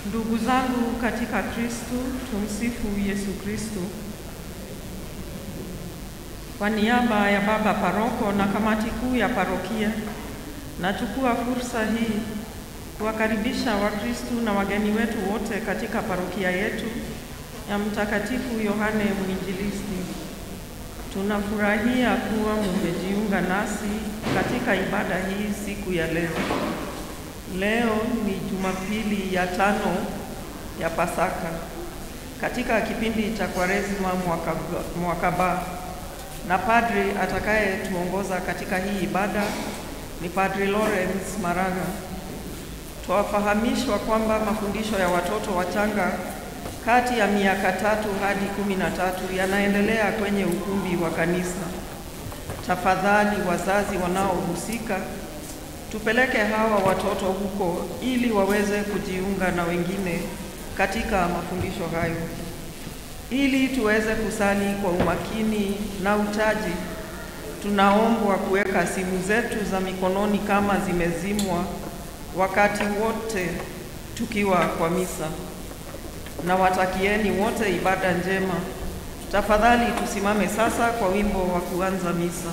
Ndugu zangu katika Kristo, tumsifu Yesu Kristo. Kwa niaba ya baba paroko na kamati kuu ya parokia, nachukua fursa hii kuwakaribisha Wakristo na wageni wetu wote katika parokia yetu ya Mtakatifu Yohane Mwinjilisti. Tunafurahia kuwa mumejiunga nasi katika ibada hii siku ya leo. Leo ni Jumapili ya tano ya Pasaka katika kipindi cha Kwaresima mwaka, mwaka ba na padri atakayetuongoza katika hii ibada ni Padri Lawrence Maraga. Twafahamishwa kwamba mafundisho ya watoto wachanga kati ya miaka tatu hadi kumi na tatu yanaendelea kwenye ukumbi wa kanisa. Tafadhali wazazi wanaohusika, tupeleke hawa watoto huko ili waweze kujiunga na wengine katika mafundisho hayo, ili tuweze kusali kwa umakini na utaji. Tunaombwa kuweka simu zetu za mikononi kama zimezimwa wakati wote tukiwa kwa misa na watakieni wote ibada njema. Tafadhali tusimame sasa kwa wimbo wa kuanza misa.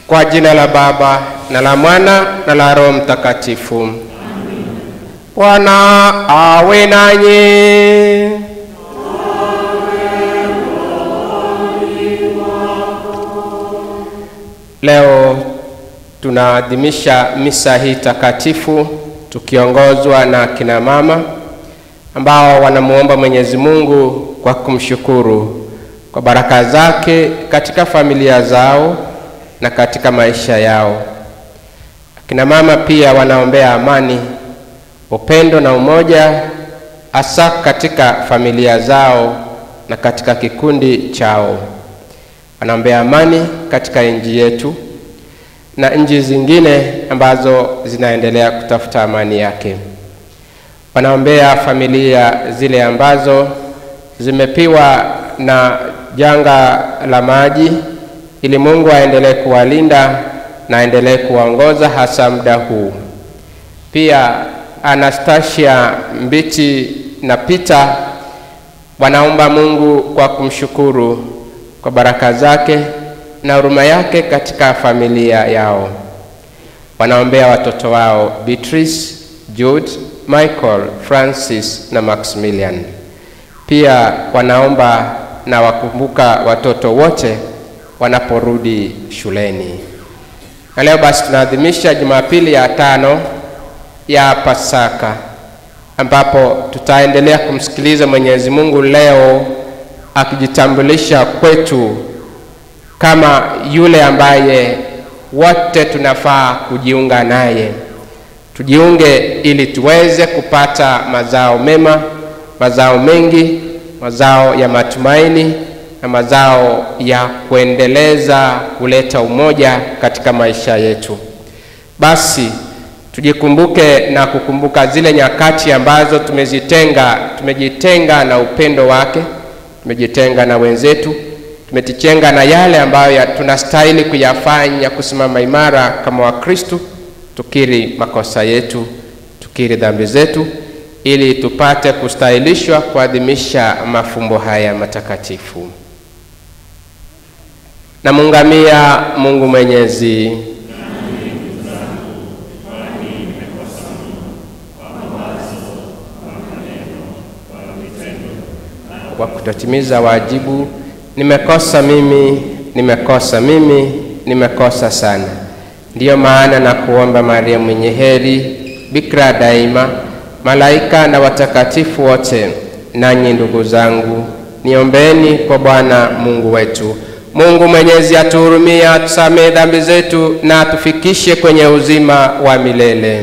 Kwa jina la Baba na la Mwana na la Roho Mtakatifu. Bwana awe nanyi. Leo tunaadhimisha misa hii takatifu tukiongozwa na kina mama ambao wanamuomba Mwenyezi Mungu kwa kumshukuru kwa baraka zake katika familia zao na katika maisha yao. Kina mama pia wanaombea amani, upendo na umoja hasa katika familia zao na katika kikundi chao. Wanaombea amani katika nchi yetu na nchi zingine ambazo zinaendelea kutafuta amani yake. Wanaombea familia zile ambazo zimepiwa na janga la maji, ili Mungu aendelee kuwalinda na aendelee kuwaongoza hasa muda huu. Pia Anastasia Mbiti na Peter wanaomba Mungu kwa kumshukuru kwa baraka zake na huruma yake katika familia yao. Wanaombea watoto wao Beatrice, Jude, Michael, Francis na Maximilian. Pia wanaomba na wakumbuka watoto wote wanaporudi shuleni. Na leo basi tunaadhimisha Jumapili ya tano ya Pasaka ambapo tutaendelea kumsikiliza Mwenyezi Mungu leo akijitambulisha kwetu kama yule ambaye wote tunafaa kujiunga naye. Tujiunge ili tuweze kupata mazao mema, mazao mengi, mazao ya matumaini na mazao ya kuendeleza kuleta umoja katika maisha yetu. Basi tujikumbuke na kukumbuka zile nyakati ambazo tumezitenga, tumejitenga na upendo wake, tumejitenga na wenzetu, tumejitenga na yale ambayo tunastahili kuyafanya kusimama imara kama Wakristo, tukiri makosa yetu, tukiri dhambi zetu, ili tupate kustahilishwa kuadhimisha mafumbo haya matakatifu. Namungamia Mungu Mwenyezi. Kwa kutotimiza wajibu, nimekosa mimi, nimekosa mimi, nimekosa sana. Ndiyo maana na kuomba Maria mwenye heri, bikira daima, malaika na watakatifu wote, nanyi ndugu zangu, niombeeni kwa Bwana Mungu wetu. Mungu Mwenyezi atuhurumie, atusamehe dhambi zetu na atufikishe kwenye uzima wa milele.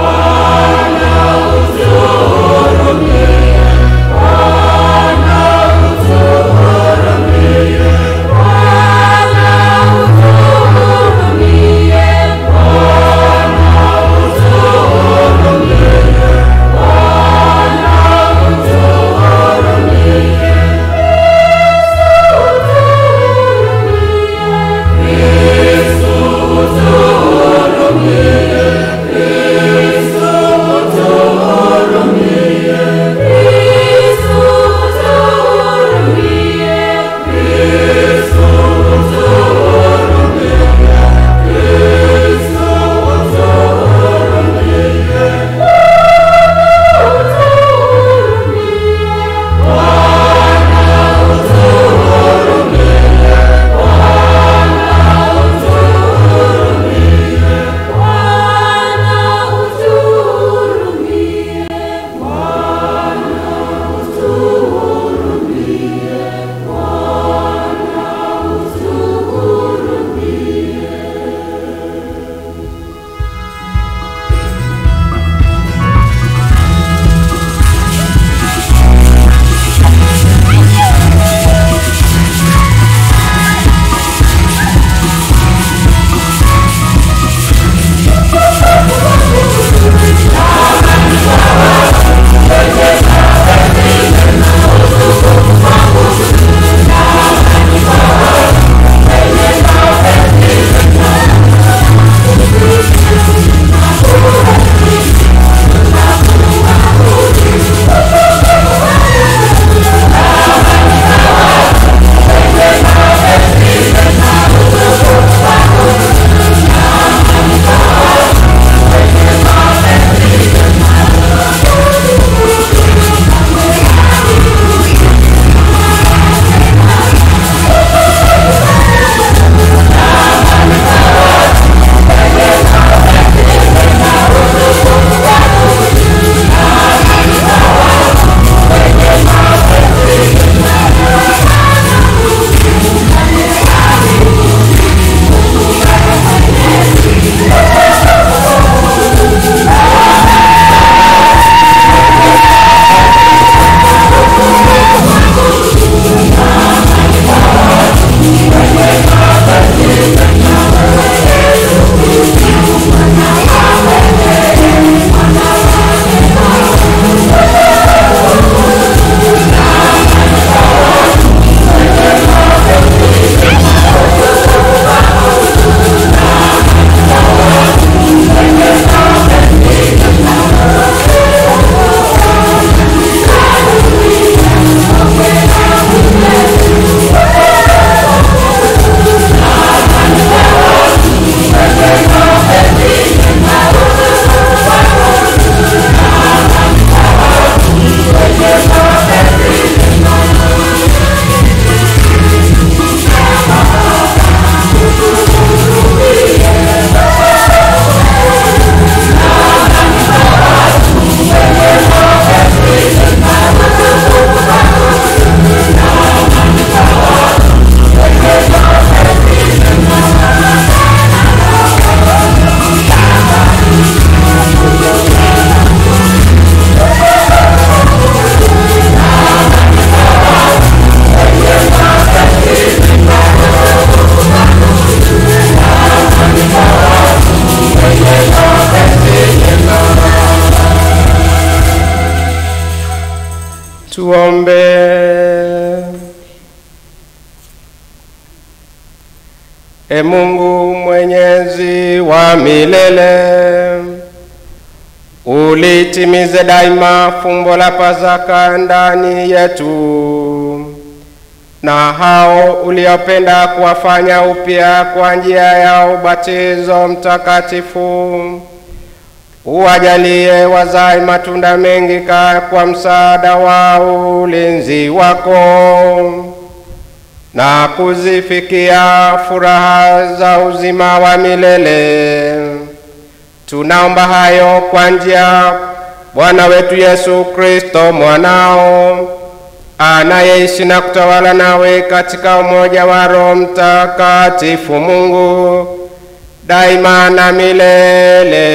Bwana Tuombe. E Mungu mwenyezi wa milele, ulitimize daima fumbo la Pasaka ndani yetu, na hao uliopenda kuwafanya upya kwa njia ya ubatizo mtakatifu uwajalie wazae matunda mengi ka kwa msaada wa ulinzi wako na kuzifikia furaha za uzima wa milele. Tunaomba hayo kwa njia Bwana wetu Yesu Kristo mwanao anayeishi na kutawala nawe katika umoja wa Roho Mtakatifu Mungu daima na milele.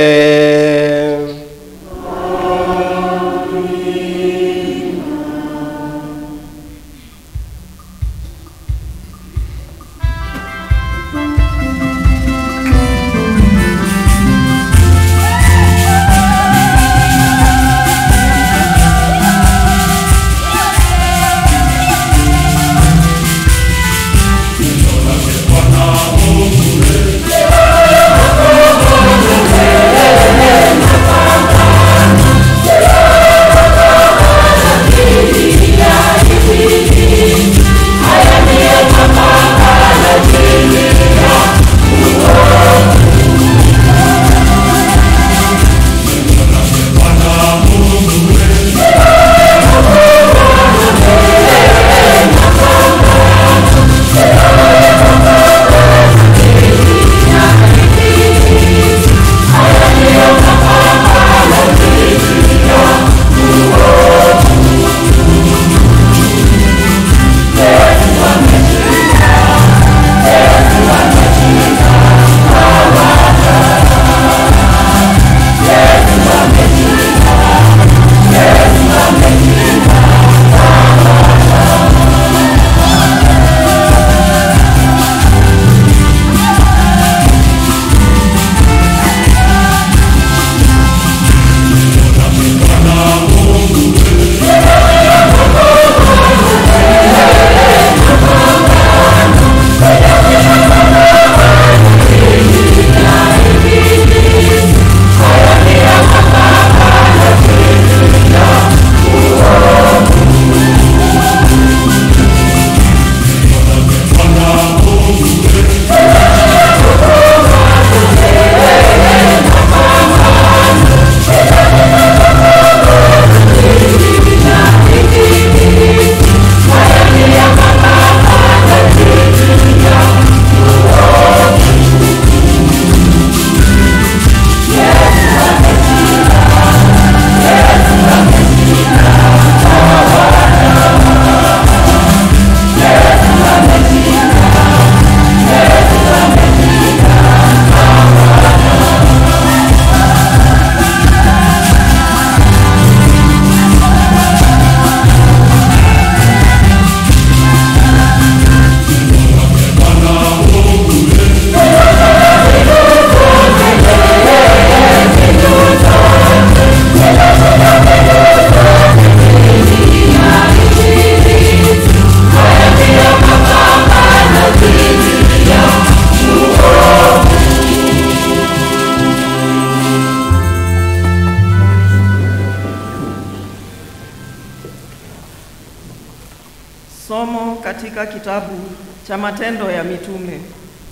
Somo katika kitabu cha Matendo ya Mitume.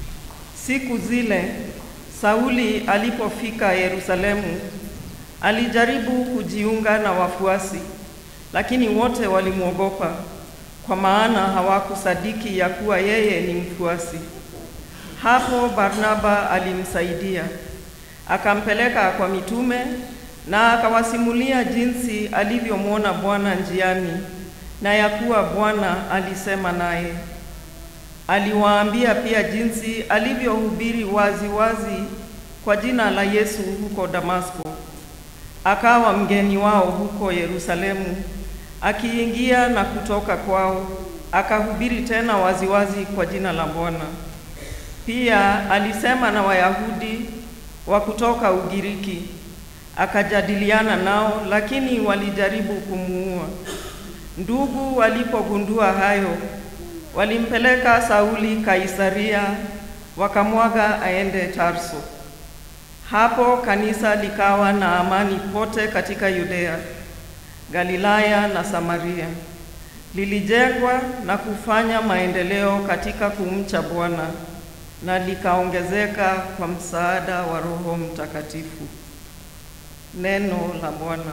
Siku zile Sauli alipofika Yerusalemu, alijaribu kujiunga na wafuasi, lakini wote walimwogopa, kwa maana hawakusadiki ya kuwa yeye ni mfuasi. Hapo Barnaba alimsaidia, akampeleka kwa mitume na akawasimulia jinsi alivyomwona Bwana njiani na ya kuwa Bwana alisema naye. Aliwaambia pia jinsi alivyohubiri wazi wazi kwa jina la Yesu huko Damasko. Akawa mgeni wao huko Yerusalemu, akiingia na kutoka kwao, akahubiri tena waziwazi kwa jina la Bwana. Pia alisema na Wayahudi wa kutoka Ugiriki, akajadiliana nao, lakini walijaribu kumuua. Ndugu walipogundua hayo, walimpeleka Sauli Kaisaria, wakamwaga aende Tarso. Hapo kanisa likawa na amani pote katika Yudea, Galilaya na Samaria. Lilijengwa na kufanya maendeleo katika kumcha Bwana na likaongezeka kwa msaada wa Roho Mtakatifu. Neno la Bwana.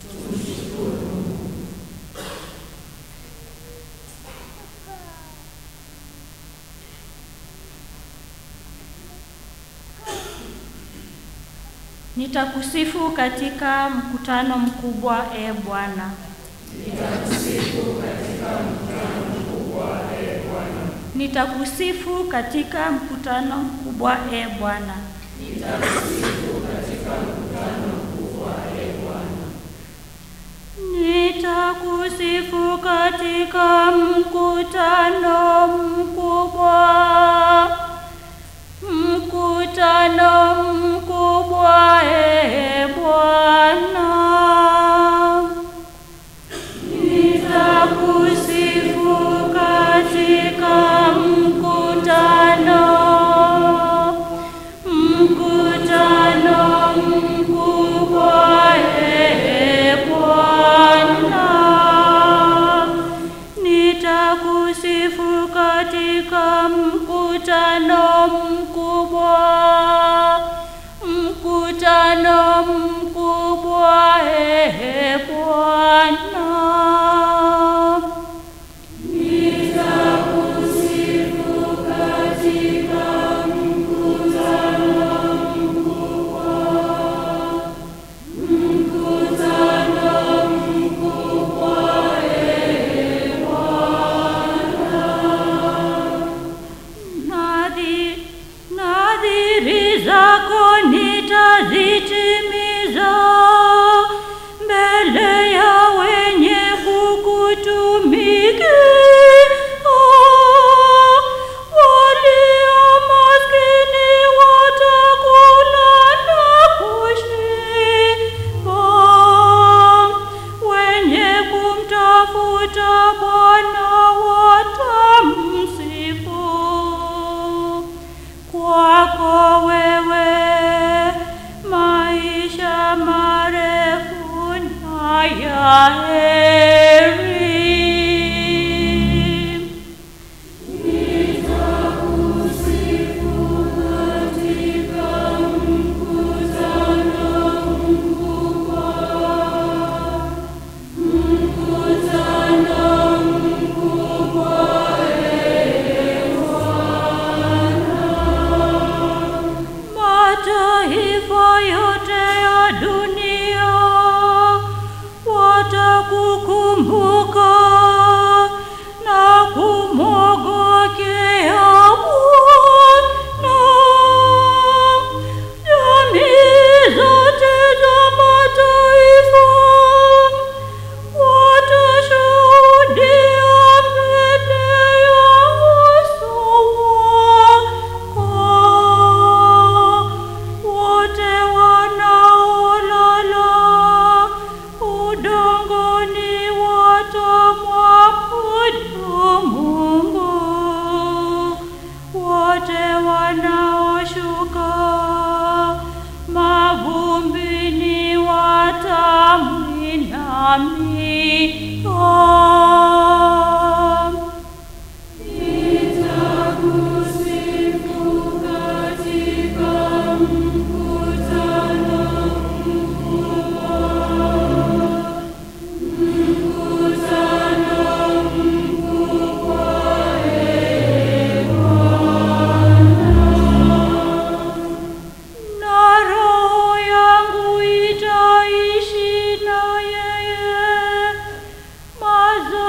Nitakusifu katika mkutano mkubwa, e Bwana. Nitakusifu katika mkutano mkubwa, e Bwana. Nitakusifu katika mkutano mkubwa, mkutano mkubwa, e Bwana. Nitakusifu katika mkutano, mkutano mkubwa, e Bwana. Nitakusifu katika mkutano mkubwa, mkutano mkubwa, e Bwana. Nadhi- Nadhiri zako nitazitimiza mbele ya wenye kukutumikia. Walio maskini watakula na kushiba, wenye kumtafuta Bwana watamsifu. Kwako wewe maisha marefu na ya heri. Mataifa yote ya dunia watakukumbuka na kumwogokea Bwana. Jamii zote za mataifa watashuhudia mbele ya uso wako. Wote wanaolala udongoni watamwabudu Mungu. Wote wanaoshuka mavumbini watamwinamia. na roho yangu itaishi na yeye. Mazo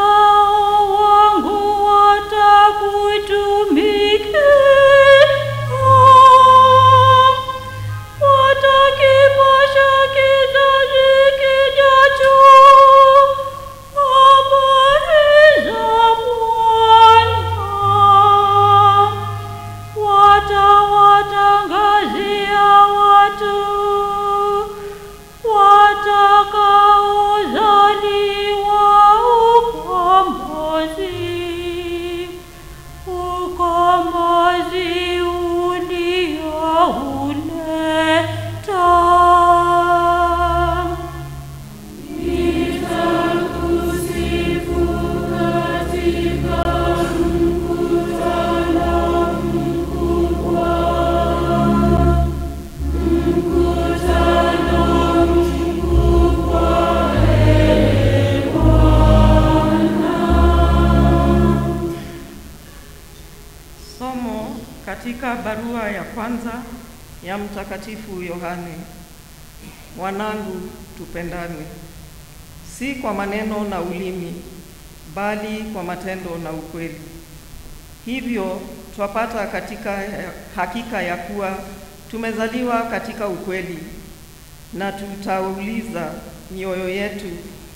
Somo katika barua ya kwanza ya Mtakatifu Yohane. Wanangu, tupendane, si kwa maneno na ulimi, bali kwa matendo na ukweli. Hivyo twapata katika hakika ya kuwa tumezaliwa katika ukweli, na tutauliza mioyo yetu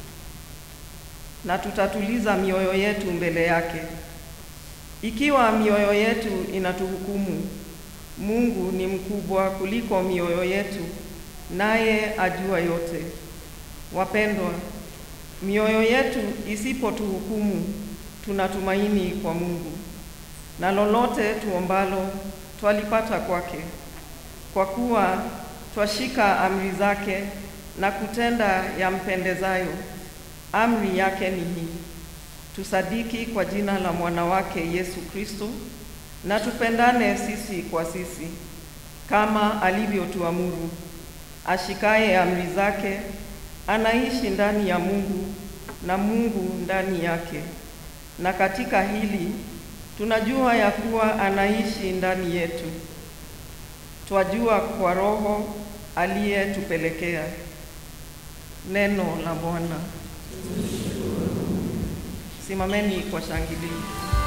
na tutatuliza mioyo yetu mbele yake. Ikiwa mioyo yetu inatuhukumu, Mungu ni mkubwa kuliko mioyo yetu, naye ajua yote. Wapendwa, mioyo yetu isipotuhukumu, tunatumaini kwa Mungu, na lolote tuombalo twalipata kwake, kwa kuwa twashika amri zake na kutenda yampendezayo. Amri yake ni hii: tusadiki kwa jina la mwana wake Yesu Kristo, na tupendane sisi kwa sisi kama alivyotuamuru. Ashikaye amri zake anaishi ndani ya Mungu na Mungu ndani yake. Na katika hili tunajua ya kuwa anaishi ndani yetu. Twajua kwa Roho aliyetupelekea. Neno la Bwana. Simameni kwa shangilio.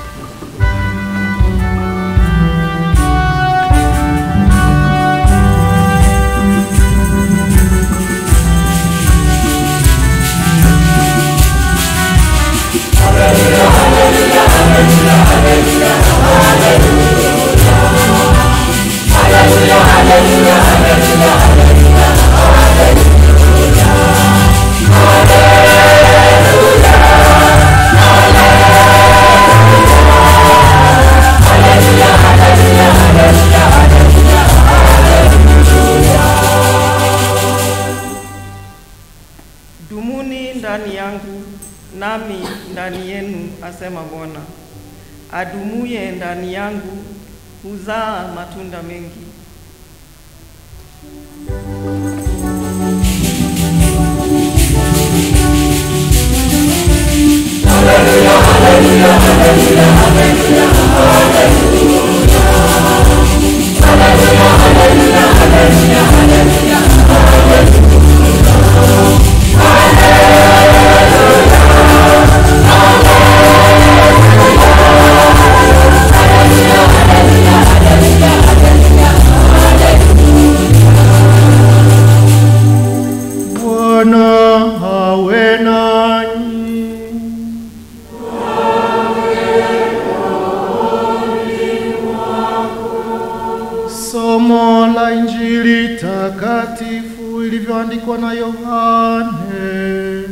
Dumuni ndani yangu nami ndani yenu, asema Bwana. Adumuye ndani yangu huzaa matunda mengi. Bwana awe nanyi. Somo la Injili takatifu ilivyoandikwa na Yohane.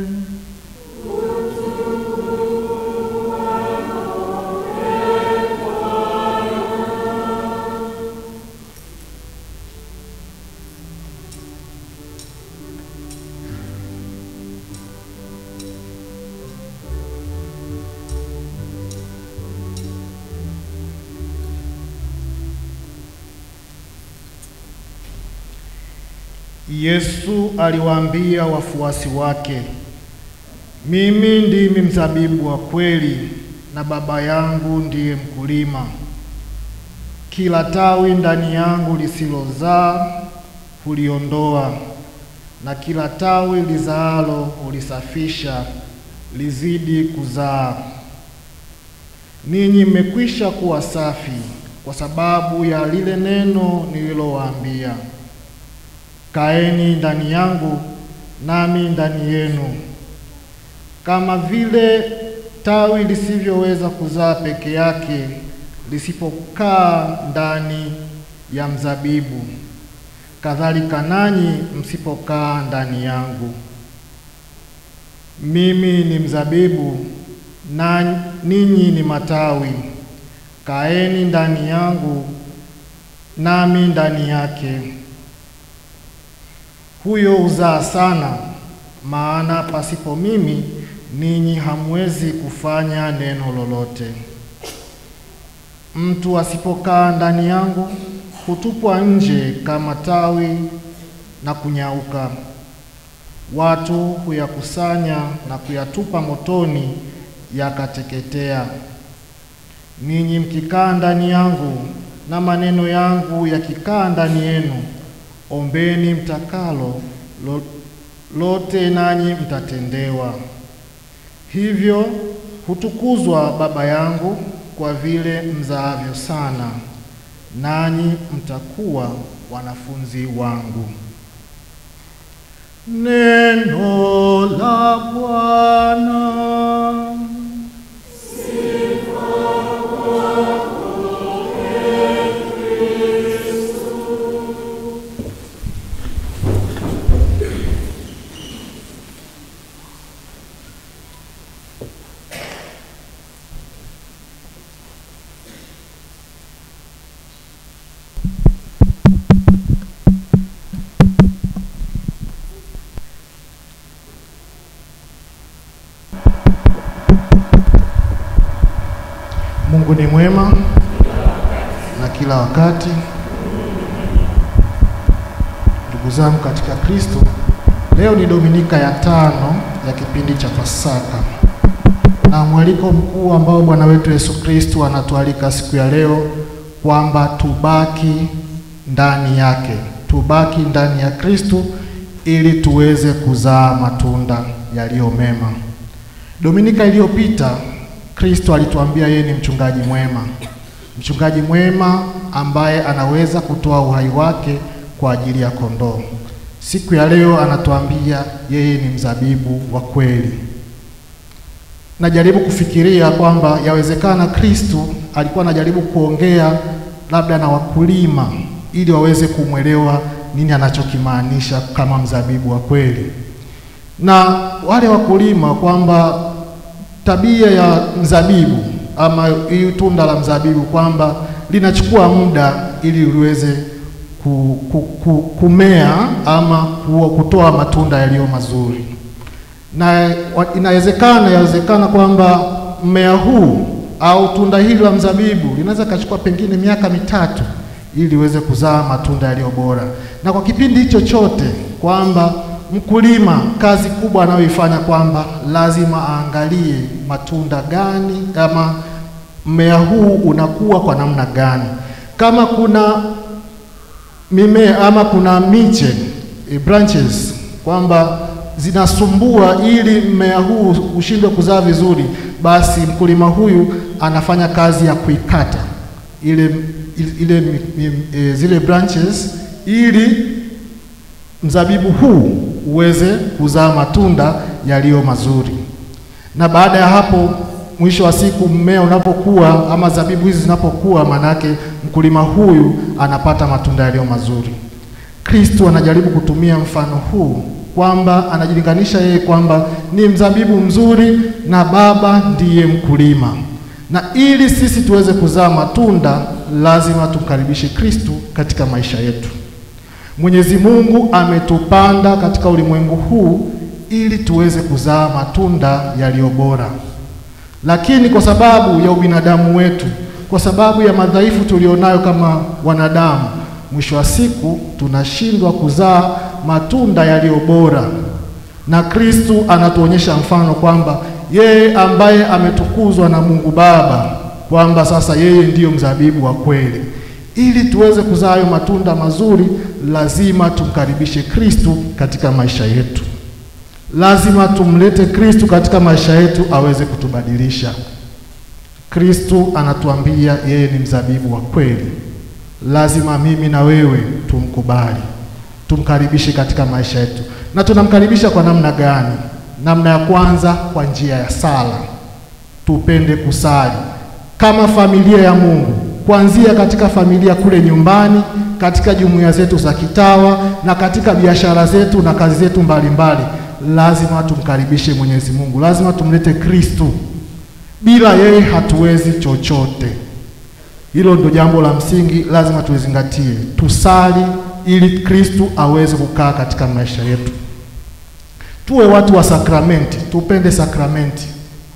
Yesu aliwaambia wafuasi wake, mimi ndimi mzabibu wa kweli na Baba yangu ndiye mkulima. Kila tawi ndani yangu lisilozaa huliondoa, na kila tawi lizaalo hulisafisha lizidi kuzaa. Ninyi mmekwisha kuwa safi kwa sababu ya lile neno nililowaambia. Kaeni ndani yangu nami ndani yenu. Kama vile tawi lisivyoweza kuzaa peke yake lisipokaa ndani ya mzabibu, kadhalika nanyi msipokaa ndani yangu. Mimi ni mzabibu na ninyi ni matawi. Kaeni ndani yangu nami ndani yake. Huyo huzaa sana, maana pasipo mimi ninyi hamwezi kufanya neno lolote. Mtu asipokaa ndani yangu hutupwa nje kama tawi na kunyauka. Watu huyakusanya na kuyatupa motoni, yakateketea. ninyi mkikaa ndani yangu na maneno yangu yakikaa ndani yenu, ombeni mtakalo lo, lote nanyi mtatendewa. Hivyo hutukuzwa Baba yangu kwa vile mzaavyo sana, nanyi mtakuwa wanafunzi wangu. Neno la Bwana. Mungu ni mwema na kila wakati. Ndugu zangu katika Kristo, leo ni Dominika ya tano ya kipindi cha Pasaka na mwaliko mkuu ambao Bwana wetu Yesu Kristo anatualika siku ya leo kwamba tubaki ndani yake, tubaki ndani ya Kristo ili tuweze kuzaa matunda yaliyo mema. Dominika iliyopita Kristo alituambia yeye ni mchungaji mwema, mchungaji mwema ambaye anaweza kutoa uhai wake kwa ajili ya kondoo. Siku ya leo anatuambia yeye ni mzabibu wa kweli. Najaribu kufikiria kwamba yawezekana Kristo alikuwa anajaribu kuongea labda na wakulima ili waweze kumwelewa nini anachokimaanisha kama mzabibu wa kweli, na wale wakulima kwamba tabia ya mzabibu ama hii tunda la mzabibu kwamba linachukua muda ili liweze ku, ku, ku, kumea ama ku, kutoa matunda yaliyo mazuri, na inawezekana yawezekana kwamba mmea huu au tunda hili la mzabibu linaweza kachukua pengine miaka mitatu ili liweze kuzaa matunda yaliyo bora, na kwa kipindi hicho chote kwamba mkulima kazi kubwa anayoifanya kwamba lazima aangalie matunda gani ama mmea huu unakuwa kwa namna gani. Kama kuna mimea ama kuna miche e, branches kwamba zinasumbua ili mmea huu ushindwe kuzaa vizuri, basi mkulima huyu anafanya kazi ya kuikata ile, ile, ile e, zile branches ili mzabibu huu uweze kuzaa matunda yaliyo mazuri. Na baada ya hapo, mwisho wa siku, mmea unapokuwa ama zabibu hizi zinapokuwa, manake mkulima huyu anapata matunda yaliyo mazuri. Kristo anajaribu kutumia mfano huu kwamba anajilinganisha yeye kwamba ni mzabibu mzuri na Baba ndiye mkulima, na ili sisi tuweze kuzaa matunda lazima tumkaribishe Kristo katika maisha yetu. Mwenyezi Mungu ametupanda katika ulimwengu huu ili tuweze kuzaa matunda yaliyo bora, lakini kwa sababu ya ubinadamu wetu, kwa sababu ya madhaifu tulionayo kama wanadamu, mwisho wa siku tunashindwa kuzaa matunda yaliyo bora. Na Kristo anatuonyesha mfano kwamba yeye ambaye ametukuzwa na Mungu Baba, kwamba sasa yeye ndiyo mzabibu wa kweli ili tuweze kuzaa hayo matunda mazuri, lazima tumkaribishe Kristo katika maisha yetu. Lazima tumlete Kristo katika maisha yetu aweze kutubadilisha. Kristo anatuambia yeye ni mzabibu wa kweli. Lazima mimi na wewe tumkubali, tumkaribishe katika maisha yetu. Na tunamkaribisha kwa namna gani? Namna ya kwanza, kwa njia ya sala. Tupende kusali kama familia ya Mungu kuanzia katika familia kule nyumbani, katika jumuiya zetu za kitawa na katika biashara zetu na kazi zetu mbalimbali, lazima tumkaribishe Mwenyezi Mungu, lazima tumlete Kristo. Bila yeye hatuwezi chochote. Hilo ndo jambo la msingi, lazima tulizingatie. Tusali ili Kristo aweze kukaa katika maisha yetu. Tuwe watu wa sakramenti, tupende sakramenti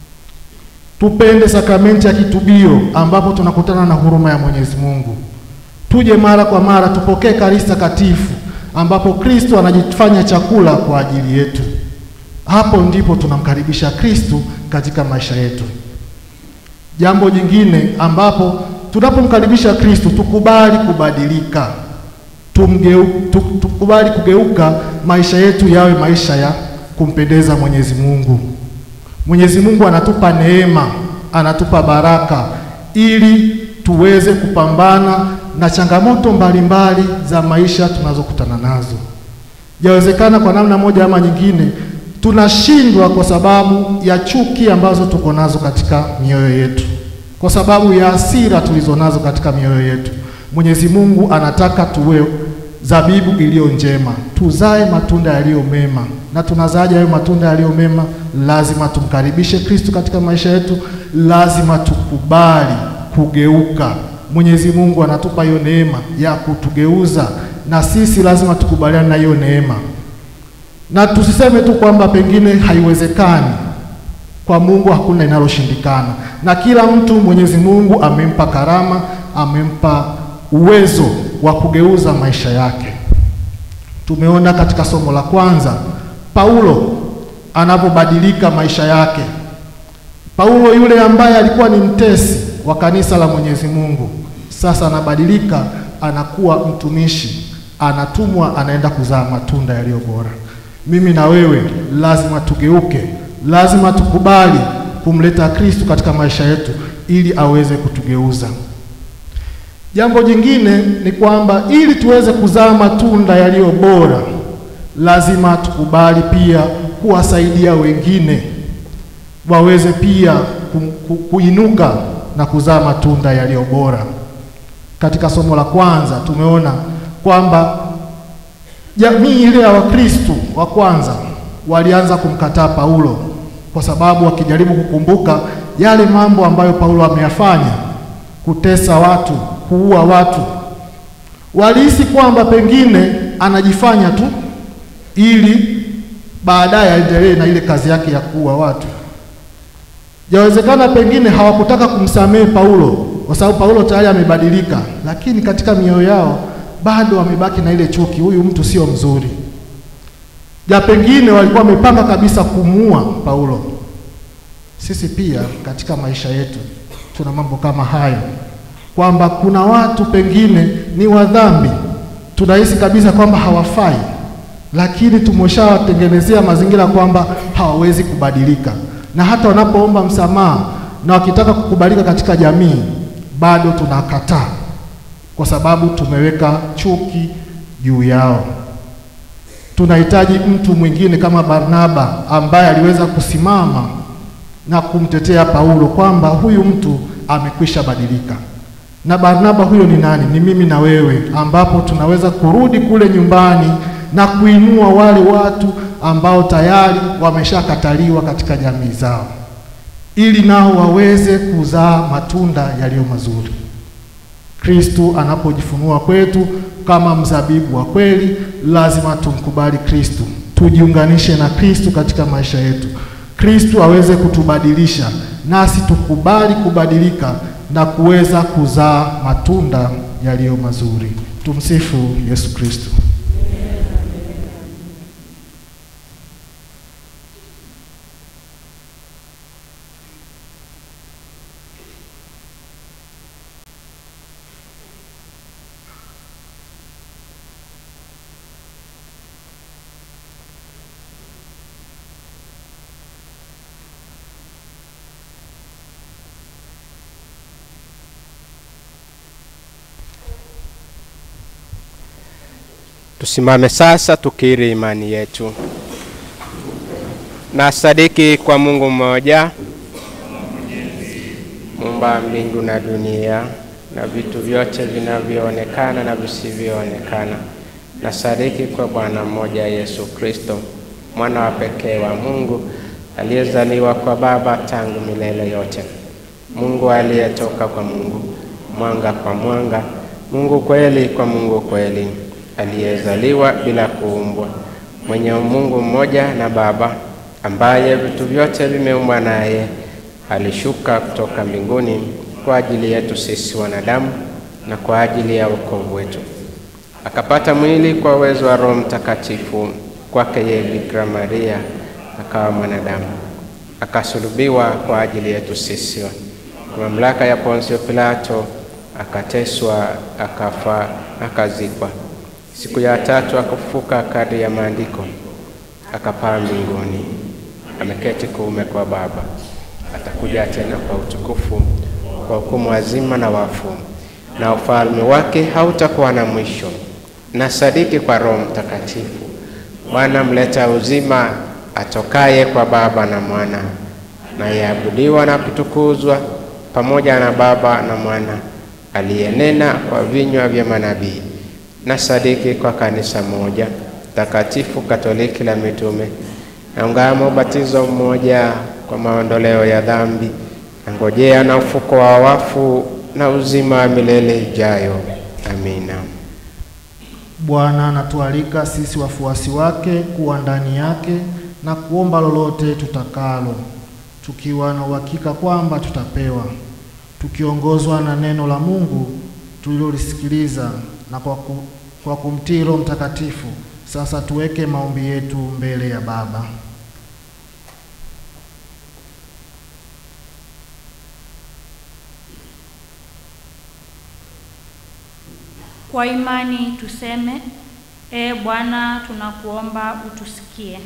tupende sakramenti ya kitubio ambapo tunakutana na huruma ya Mwenyezi Mungu. Tuje mara kwa mara tupokee Ekaristi Takatifu ambapo Kristo anajifanya chakula kwa ajili yetu. Hapo ndipo tunamkaribisha Kristo katika maisha yetu. Jambo jingine ambapo tunapomkaribisha Kristo tukubali kubadilika, tumgeu, tu, tukubali kugeuka, maisha yetu yawe maisha ya kumpendeza Mwenyezi Mungu. Mwenyezi Mungu anatupa neema, anatupa baraka ili tuweze kupambana na changamoto mbalimbali za maisha tunazokutana nazo. Yawezekana kwa namna moja ama nyingine tunashindwa kwa sababu ya chuki ambazo tuko nazo katika mioyo yetu, kwa sababu ya hasira tulizo nazo katika mioyo yetu. Mwenyezi Mungu anataka tuwe zabibu iliyo njema, tuzae matunda yaliyo mema. Na tunazaje hayo matunda yaliyo mema? Lazima tumkaribishe Kristo katika maisha yetu, lazima tukubali kugeuka. Mwenyezi Mungu anatupa hiyo neema ya kutugeuza, na sisi lazima tukubaliane na hiyo neema, na tusiseme tu kwamba pengine haiwezekani. Kwa Mungu hakuna linaloshindikana, na kila mtu Mwenyezi Mungu amempa karama, amempa uwezo wa kugeuza maisha yake. Tumeona katika somo la kwanza Paulo anapobadilika maisha yake. Paulo yule ambaye alikuwa ni mtesi wa kanisa la Mwenyezi Mungu, sasa anabadilika, anakuwa mtumishi, anatumwa, anaenda kuzaa matunda yaliyo bora. Mimi na wewe lazima tugeuke, lazima tukubali kumleta Kristo katika maisha yetu ili aweze kutugeuza. Jambo jingine ni kwamba ili tuweze kuzaa matunda yaliyo bora, lazima tukubali pia kuwasaidia wengine waweze pia ku, ku, kuinuka na kuzaa matunda yaliyo bora. Katika somo la kwanza tumeona kwamba jamii ile ya Wakristo wa kwanza walianza kumkataa Paulo kwa sababu wakijaribu kukumbuka yale mambo ambayo Paulo ameyafanya, kutesa watu, kuua watu, walihisi kwamba pengine anajifanya tu ili baadaye aendelee na ile kazi yake ya kuua watu. Yawezekana pengine hawakutaka kumsamehe Paulo kwa sababu Paulo tayari amebadilika, lakini katika mioyo yao bado wamebaki na ile chuki, huyu mtu sio mzuri. Ja, pengine walikuwa wamepanga kabisa kumuua Paulo. Sisi pia katika maisha yetu tuna mambo kama hayo, kwamba kuna watu pengine ni wadhambi, tunahisi kabisa kwamba hawafai, lakini tumeshawatengenezea mazingira kwamba hawawezi kubadilika, na hata wanapoomba msamaha na wakitaka kukubalika katika jamii, bado tunakataa kwa sababu tumeweka chuki juu yao. Tunahitaji mtu mwingine kama Barnaba ambaye aliweza kusimama na kumtetea Paulo kwamba huyu mtu amekwisha badilika. Na Barnaba huyo ni nani? Ni mimi na wewe, ambapo tunaweza kurudi kule nyumbani na kuinua wale watu ambao tayari wameshakataliwa katika jamii zao, ili nao waweze kuzaa matunda yaliyo mazuri. Kristu anapojifunua kwetu kama mzabibu wa kweli, lazima tumkubali Kristu, tujiunganishe na Kristu katika maisha yetu, Kristu aweze kutubadilisha, nasi tukubali kubadilika na kuweza kuzaa matunda yaliyo mazuri. Tumsifu Yesu Kristu. Tusimame sasa tukiri imani yetu. Na sadiki kwa Mungu mmoja, muumba mbingu na dunia na vitu vyote vinavyoonekana na visivyoonekana. Na sadiki kwa Bwana mmoja Yesu Kristo, mwana wa pekee wa Mungu, aliyezaliwa kwa Baba tangu milele yote, Mungu aliyetoka kwa Mungu, mwanga kwa mwanga, Mungu kweli kwa Mungu kweli aliyezaliwa bila kuumbwa, mwenye Mungu mmoja na Baba, ambaye vitu vyote vimeumbwa naye, alishuka kutoka mbinguni kwa ajili yetu sisi wanadamu na kwa ajili ya wokovu wetu, akapata mwili kwa uwezo wa Roho Mtakatifu, kwake yeye Bikira Maria akawa mwanadamu, akasulubiwa kwa ajili yetu sisi kwa mamlaka ya Ponsio Pilato, akateswa, akafa, akazikwa. Siku ya tatu akafufuka kadri ya maandiko, akapaa mbinguni, ameketi kuume kwa Baba. Atakuja tena kwa utukufu kwa hukumu wazima na wafu, na ufalme wake hautakuwa na mwisho. Na sadiki kwa Roho Mtakatifu, Bwana mleta uzima, atokaye kwa Baba na Mwana, nayeabudiwa na kutukuzwa pamoja na Baba na Mwana, aliyenena kwa vinywa vya manabii. Na sadiki kwa kanisa moja takatifu Katoliki la mitume, na ungamo ubatizo mmoja kwa maondoleo ya dhambi, na ngojea na ufuko wa wafu na uzima wa milele ijayo. Amina. Bwana anatualika sisi wafuasi wake kuwa ndani yake na kuomba lolote tutakalo, tukiwa na uhakika kwamba tutapewa, tukiongozwa na neno la Mungu tulilolisikiliza na kwa, ku, kwa kumtii Roho Mtakatifu. Sasa tuweke maombi yetu mbele ya Baba. Kwa imani tuseme: Ee Bwana, tunakuomba utusikie.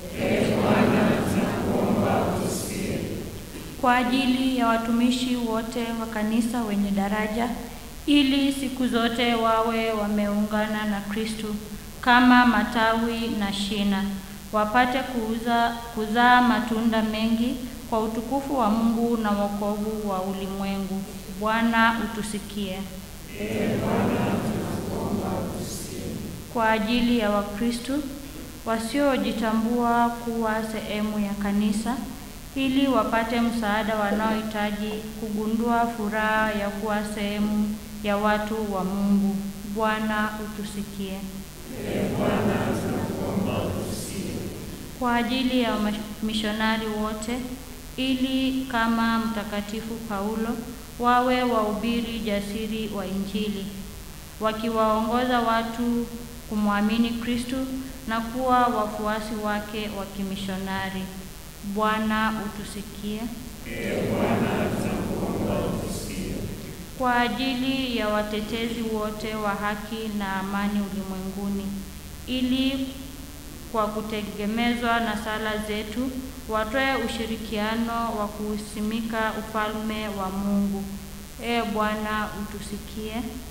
Kwa ajili ya watumishi wote wa kanisa wenye daraja, ili siku zote wawe wameungana na Kristo kama matawi na shina, wapate kuuza, kuzaa matunda mengi kwa utukufu wa Mungu na wokovu wa ulimwengu. Bwana utusikie. Kwa ajili ya Wakristo wasiojitambua kuwa sehemu ya kanisa, ili wapate msaada wanaohitaji kugundua furaha ya kuwa sehemu ya watu wa Mungu. Bwana utusikie. Kwa ajili ya mishonari wote, ili kama Mtakatifu Paulo wawe wahubiri jasiri wa Injili, wakiwaongoza watu kumwamini Kristo na kuwa wafuasi wake wa kimishonari. Bwana utusikie. Kwa ajili ya watetezi wote wa haki na amani ulimwenguni, ili kwa kutegemezwa na sala zetu watoe ushirikiano wa kuusimika ufalme wa Mungu. Ee Bwana utusikie.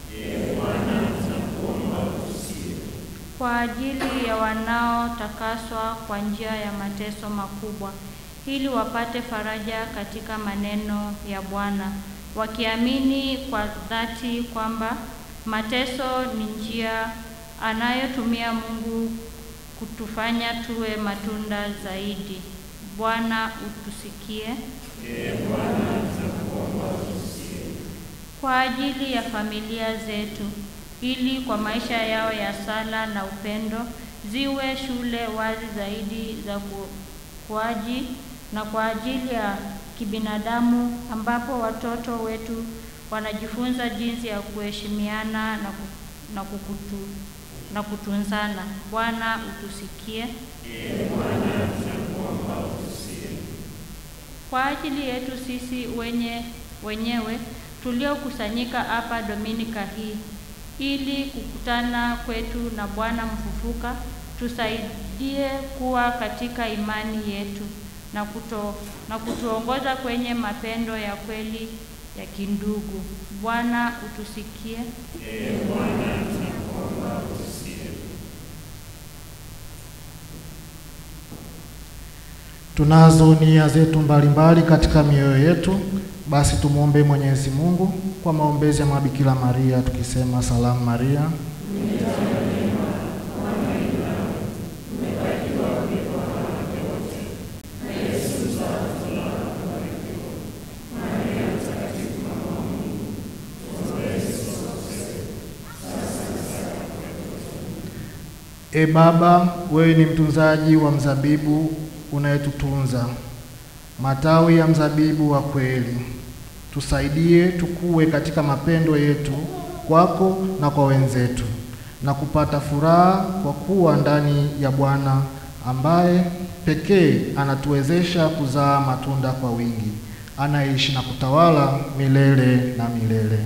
Kwa ajili ya wanaotakaswa kwa njia ya mateso makubwa, ili wapate faraja katika maneno ya Bwana, wakiamini kwa dhati kwamba mateso ni njia anayotumia Mungu kutufanya tuwe matunda zaidi. Bwana utusikie. Kwa ajili ya familia zetu, ili kwa maisha yao ya sala na upendo ziwe shule wazi zaidi za ukuaji na kwa ajili ya kibinadamu ambapo watoto wetu wanajifunza jinsi ya kuheshimiana na, ku, na, kukutu, na kutunzana. Bwana utusikie. Kwa ajili yetu sisi wenye wenyewe tuliokusanyika hapa Dominika hii ili kukutana kwetu na Bwana mfufuka, tusaidie kuwa katika imani yetu na, kuto, na kutuongoza kwenye mapendo ya kweli ya kindugu. Bwana utusikie. Tunazo nia zetu mbalimbali katika mioyo yetu, basi tumwombe Mwenyezi Mungu kwa maombezi ya Mabikira Maria tukisema: Salamu Maria, E Baba, wewe ni mtunzaji wa mzabibu unayetutunza, matawi ya mzabibu wa kweli. Tusaidie tukue katika mapendo yetu kwako na kwa wenzetu, na kupata furaha kwa kuwa ndani ya Bwana ambaye pekee anatuwezesha kuzaa matunda kwa wingi. anayeishi na kutawala milele na milele.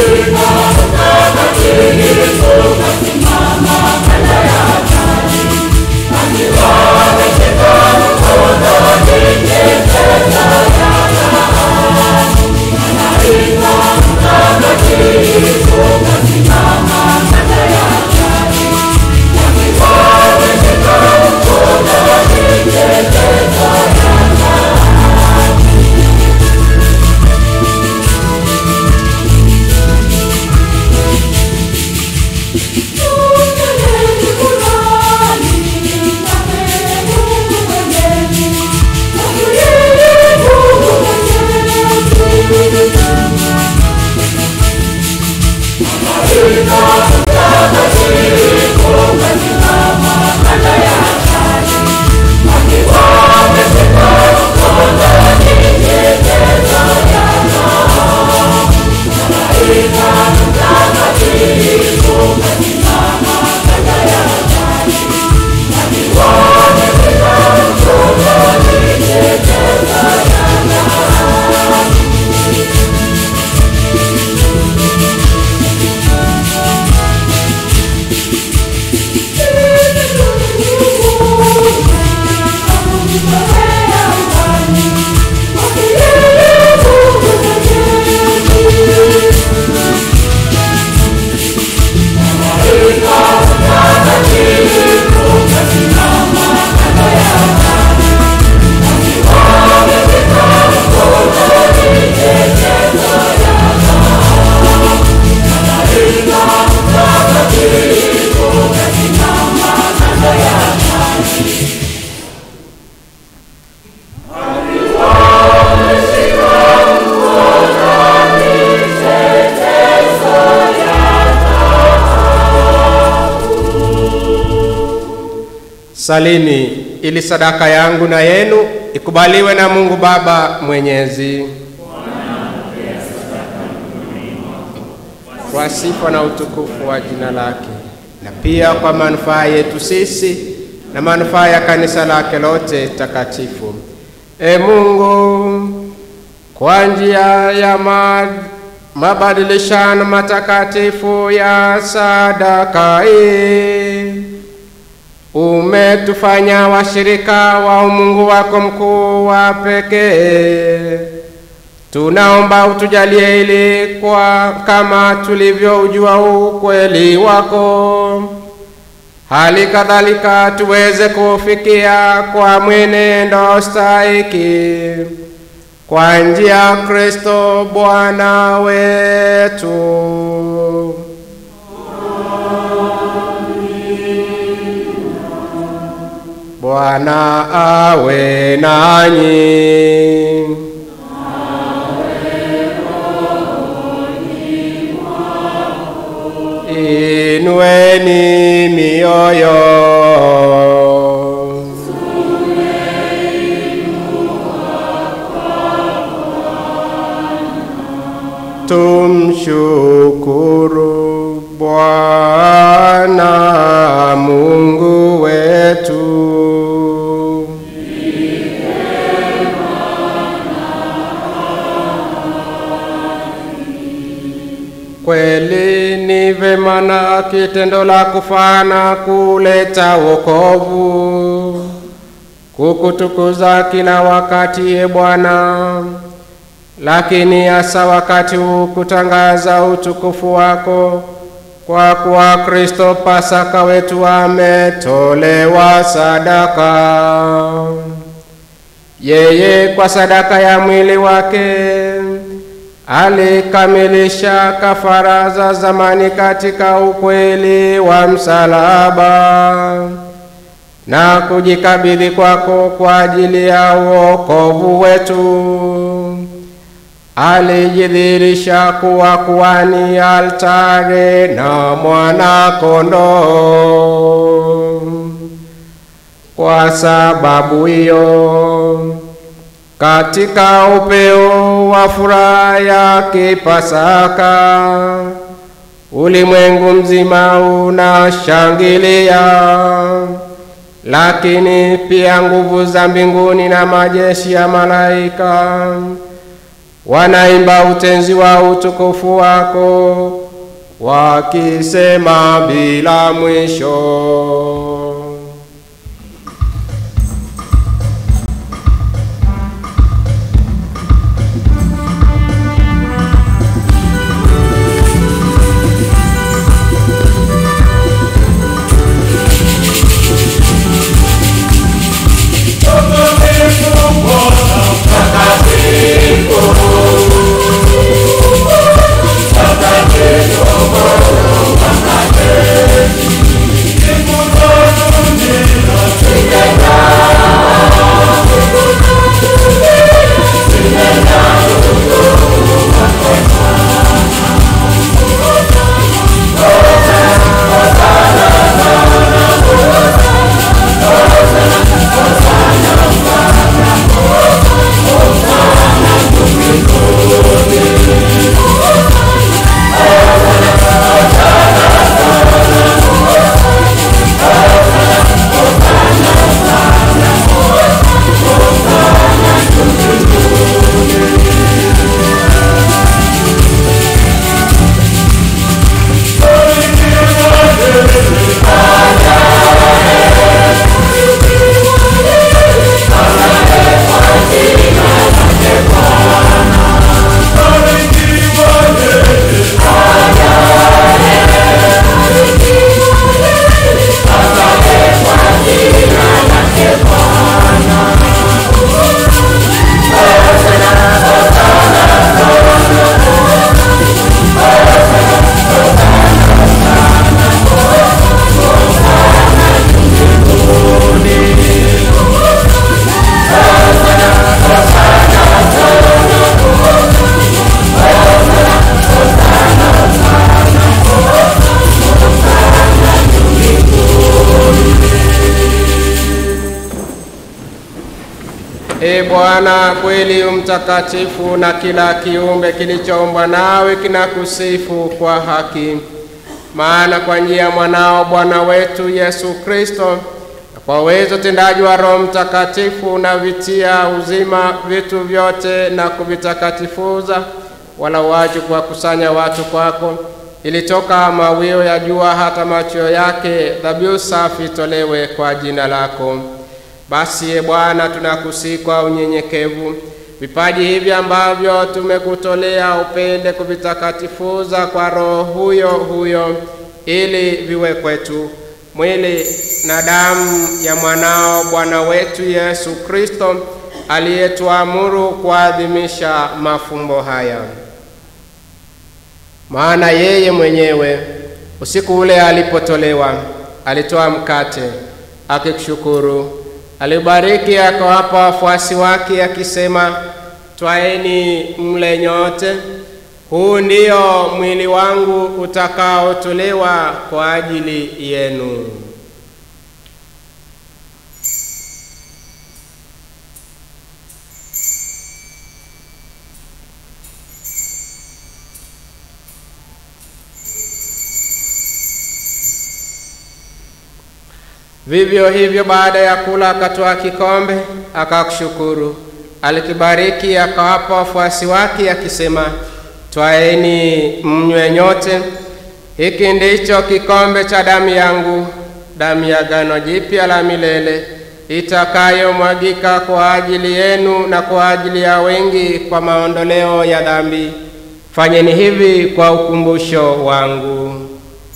Salini ili sadaka yangu na yenu ikubaliwe na Mungu Baba Mwenyezi. Kwa sifa na utukufu wa jina lake, na pia kwa manufaa yetu sisi na manufaa ya kanisa lake lote takatifu. E Mungu, kwa njia ya ma, mabadilishano matakatifu ya sadaka hii umetufanya washirika wa umungu wako mkuu wa pekee. Tunaomba utujalie ili kwa kama tulivyoujua ukweli wako, hali kadhalika tuweze kufikia kwa mwenendo stahiki kwa njia ya Kristo Bwana wetu. Bwana awe nanyi. Inueni mioyo. Tumshukuru Bwana Mungu wetu. Kweli ni vema na kitendo la kufana kuleta wokovu, kukutukuza kila wakati, e Bwana, lakini hasa wakati huu kutangaza utukufu wako, kwa kuwa Kristo Pasaka wetu ametolewa sadaka. Yeye kwa sadaka ya mwili wake alikamilisha kafara za zamani katika ukweli wa msalaba na kujikabidhi kwako kwa ajili ya wokovu wetu. Alijidhihirisha kuwa kuhani, altare na mwana-kondoo. Kwa sababu hiyo katika upeo wa furaha ya kipasaka ulimwengu mzima unashangilia, lakini pia nguvu za mbinguni na majeshi ya malaika wanaimba utenzi wa utukufu wako, wakisema bila mwisho. E Bwana, kweli mtakatifu, na kila kiumbe kilichoumbwa nawe kinakusifu kwa haki. Maana kwa njia ya mwanao Bwana wetu Yesu Kristo, na kwa uwezo tendaji wa Roho Mtakatifu, unavitia uzima vitu vyote na kuvitakatifuza, wala uache kuwakusanya watu kwako, ili toka mawio ya jua hata machweo yake dhabihu safi tolewe kwa jina lako. Basi e Bwana, tunakusihi kwa unyenyekevu vipaji hivi ambavyo tumekutolea, upende kuvitakatifuza kwa Roho huyo huyo, ili viwe kwetu mwili na damu ya mwanao Bwana wetu Yesu Kristo, aliyetuamuru kuadhimisha mafumbo haya. Maana yeye mwenyewe usiku ule alipotolewa, alitoa mkate, akikushukuru alibariki akawapa wafuasi wake akisema, twaeni mle nyote, huu ndio mwili wangu utakaotolewa kwa ajili yenu. Vivyo hivyo baada ya kula akatoa kikombe, akakushukuru, alikibariki, akawapa wafuasi wake akisema, twaeni mnywe nyote, hiki ndicho kikombe cha damu yangu, damu ya agano jipya la milele, itakayomwagika kwa ajili yenu na kwa ajili ya wengi kwa maondoleo ya dhambi. Fanyeni hivi kwa ukumbusho wangu.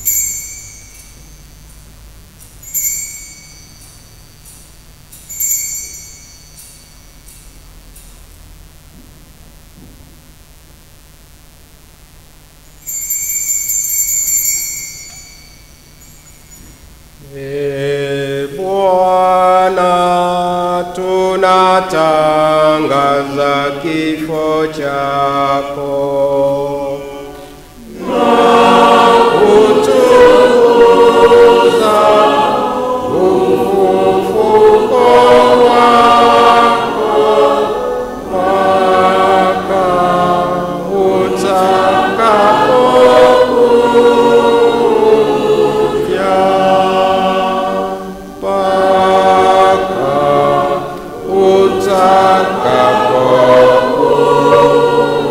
E Bwana, tunatangaza kifo chako kutukuza ufufuko wako mpaka utakapokuja mpaka utakapokuja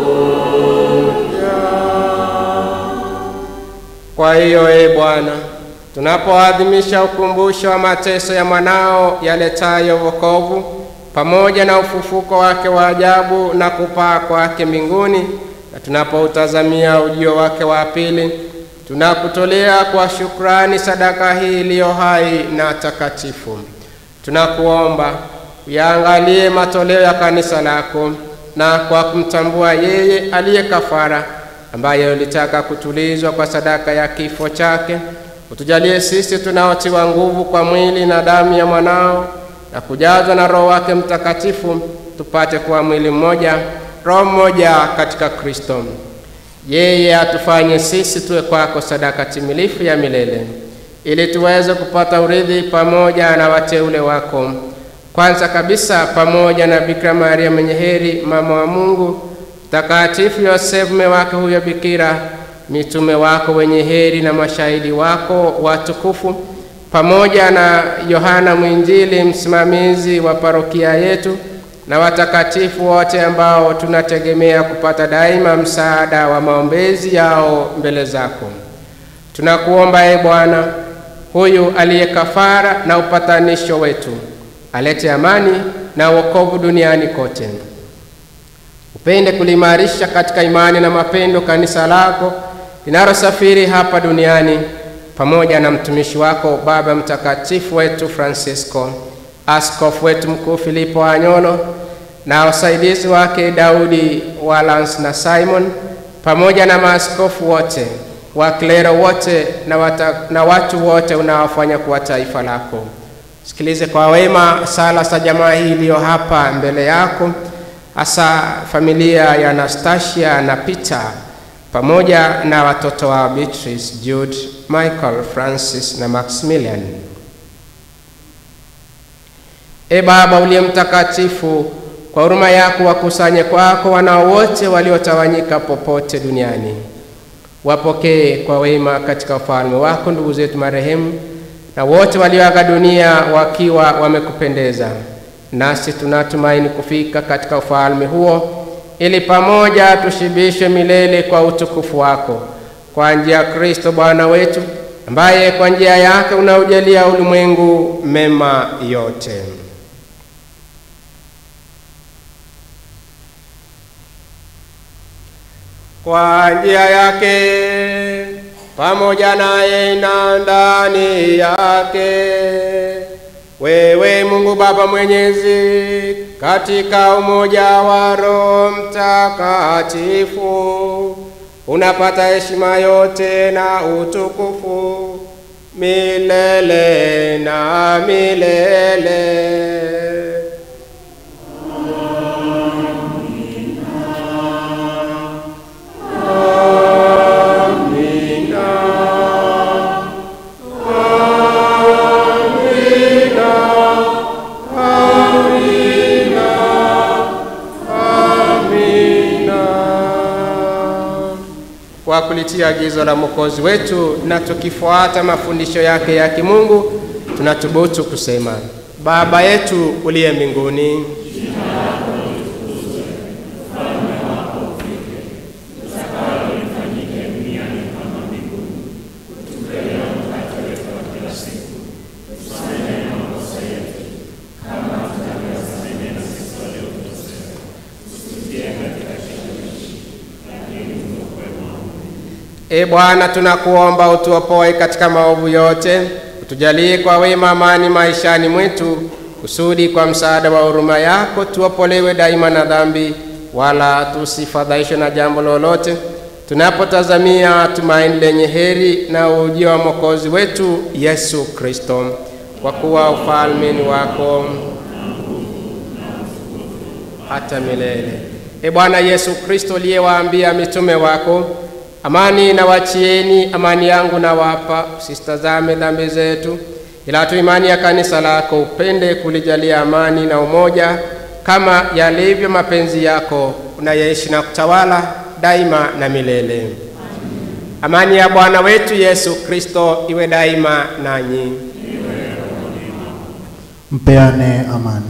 Bwana, tunapoadhimisha ukumbusho wa mateso ya mwanao yaletayo wokovu pamoja na ufufuko wake wa ajabu na kupaa kwake mbinguni, na tunapoutazamia ujio wake wa pili, tunakutolea kwa shukrani sadaka hii iliyo hai na takatifu. Tunakuomba uyaangalie matoleo ya kanisa lako, na kwa kumtambua yeye aliye kafara, ambaye ulitaka kutulizwa kwa sadaka ya kifo chake, utujalie sisi tunaotiwa nguvu kwa mwili na damu ya mwanao na kujazwa na Roho wake Mtakatifu, tupate kuwa mwili mmoja, roho mmoja katika Kristo. Yeye atufanye sisi tuwe kwako sadaka timilifu ya milele, ili tuweze kupata urithi pamoja na wateule wako, kwanza kabisa pamoja na Bikira Maria mwenye heri, mama wa Mungu, Mtakatifu Yosefu mume wake huyo bikira, mitume wako wenye heri na mashahidi wako watukufu, pamoja na Yohana Mwinjili, msimamizi wa parokia yetu, na watakatifu wote ambao tunategemea kupata daima msaada wa maombezi yao mbele zako. Tunakuomba e Bwana, huyu aliye kafara na upatanisho wetu, alete amani na wokovu duniani kote. Upende kuliimarisha katika imani na mapendo kanisa lako linalosafiri hapa duniani, pamoja na mtumishi wako Baba Mtakatifu wetu Francisco, askofu wetu mkuu Filipo Anyolo na wasaidizi wake Daudi Walans na Simon, pamoja na maaskofu wote, waklero wote na, wata, na watu wote unaofanya kuwa taifa lako. Sikilize kwa wema sala za jamaa hii iliyo hapa mbele yako, hasa familia ya Anastasia na Peter pamoja na watoto wa Beatrice, Jude, Michael, Francis na Maximilian. E Baba uliye mtakatifu, kwa huruma yako wakusanye kwako wanao wote waliotawanyika popote duniani. Wapokee kwa wema katika ufalme wako ndugu zetu marehemu na wote walioaga dunia wakiwa wamekupendeza. Nasi tunatumaini kufika katika ufalme huo, ili pamoja tushibishwe milele kwa utukufu wako, kwa njia ya Kristo Bwana wetu, ambaye kwa njia yake unaujalia ulimwengu mema yote. Kwa njia yake pamoja naye na ndani yake, wewe Mungu Baba Mwenyezi, katika umoja wa Roho Mtakatifu, unapata heshima yote na utukufu milele na milele. Kwa kulitia agizo la Mwokozi wetu na tukifuata mafundisho yake ya kimungu, tunathubutu kusema: Baba yetu uliye mbinguni, E Bwana, tunakuomba utuopoe katika maovu yote, utujalie kwa wema amani maishani mwetu, kusudi kwa msaada wa huruma yako tuopolewe daima na dhambi, wala tusifadhaishwe na jambo lolote, tunapotazamia tumaini lenye heri na ujio wa Mwokozi wetu Yesu Kristo, kwa kuwa ufalme ni wako hata milele. E Bwana Yesu Kristo, uliyewaambia mitume wako Amani na wachieni, amani yangu na wapa, usitazame dhambi zetu, ila tu imani ya kanisa lako upende kulijalia amani na umoja, kama yalivyo mapenzi yako, unayeishi na kutawala daima na milele. Amani ya Bwana wetu Yesu Kristo iwe daima nanyi. Mpeane amani.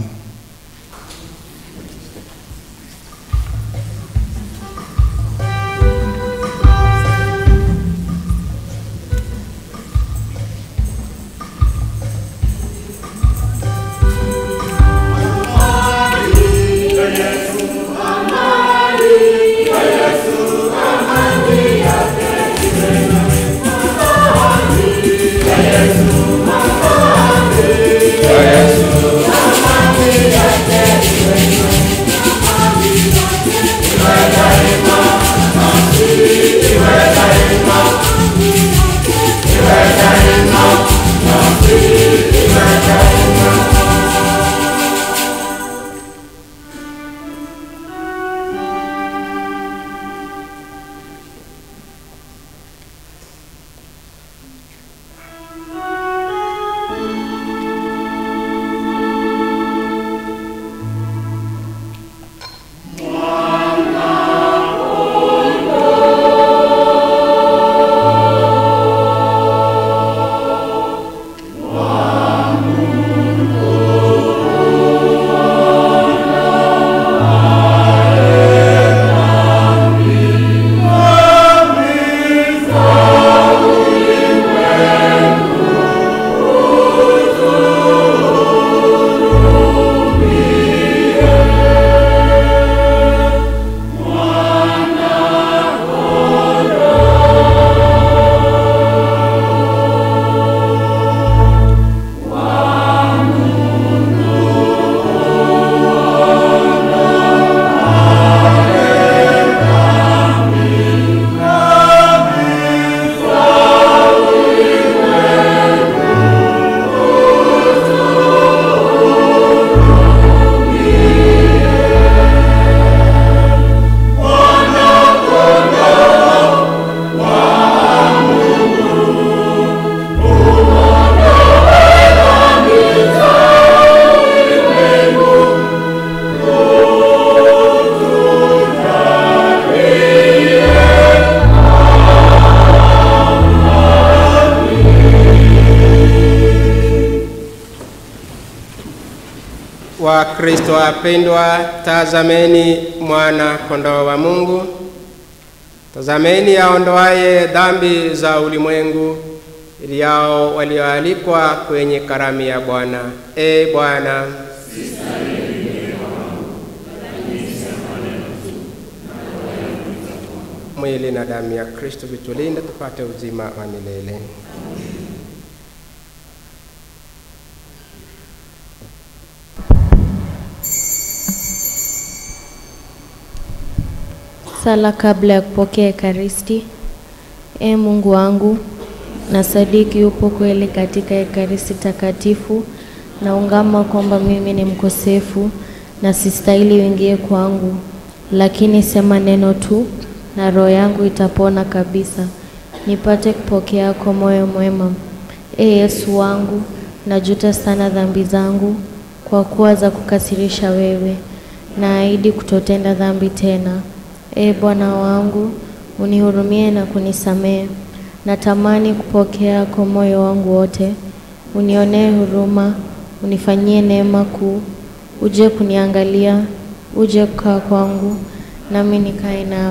wa Kristo wapendwa, tazameni mwana kondoo wa Mungu. Tazameni aondoaye dhambi za ulimwengu, ili yao walioalikwa kwenye karamu ya Bwana. E Bwana, mwili na damu ya Kristo vitulinde tupate uzima wa milele. Sala kabla ya kupokea Ekaristi. E Mungu wangu, na sadiki upo kweli katika Ekaristi takatifu. Naungama kwamba mimi ni mkosefu na sistahili uingie kwangu, lakini sema neno tu na roho yangu itapona kabisa, nipate kupokea kwa moyo mwema. E Yesu wangu, najuta sana dhambi zangu kwa kuwa za kukasirisha wewe. Naahidi kutotenda dhambi tena. E Bwana wangu, unihurumie na kunisamehe. Natamani kupokea kwa moyo wangu wote. Unionee huruma, unifanyie neema kuu. Uje kuniangalia, uje kukaa kwangu, nami nikae nawe.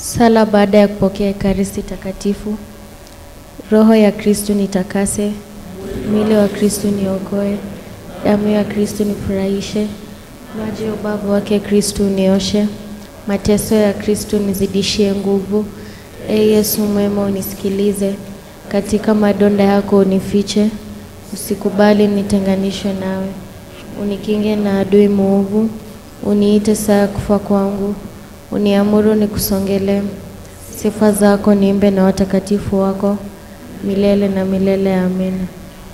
Sala baada ya kupokea Ekaristi Takatifu. Roho ya Kristu nitakase, mwili wa Kristu niokoe, damu ya Kristu nifurahishe, maji ya ubavu wake Kristu unioshe, mateso ya Kristu nizidishie nguvu. E Yesu mwema, unisikilize, katika madonda yako unifiche, usikubali nitenganishwe nawe, unikinge na adui muovu, uniite saa ya kufa kwangu, uniamuru nikusongelee. Sifa zako niimbe na watakatifu wako milele na milele. Amina.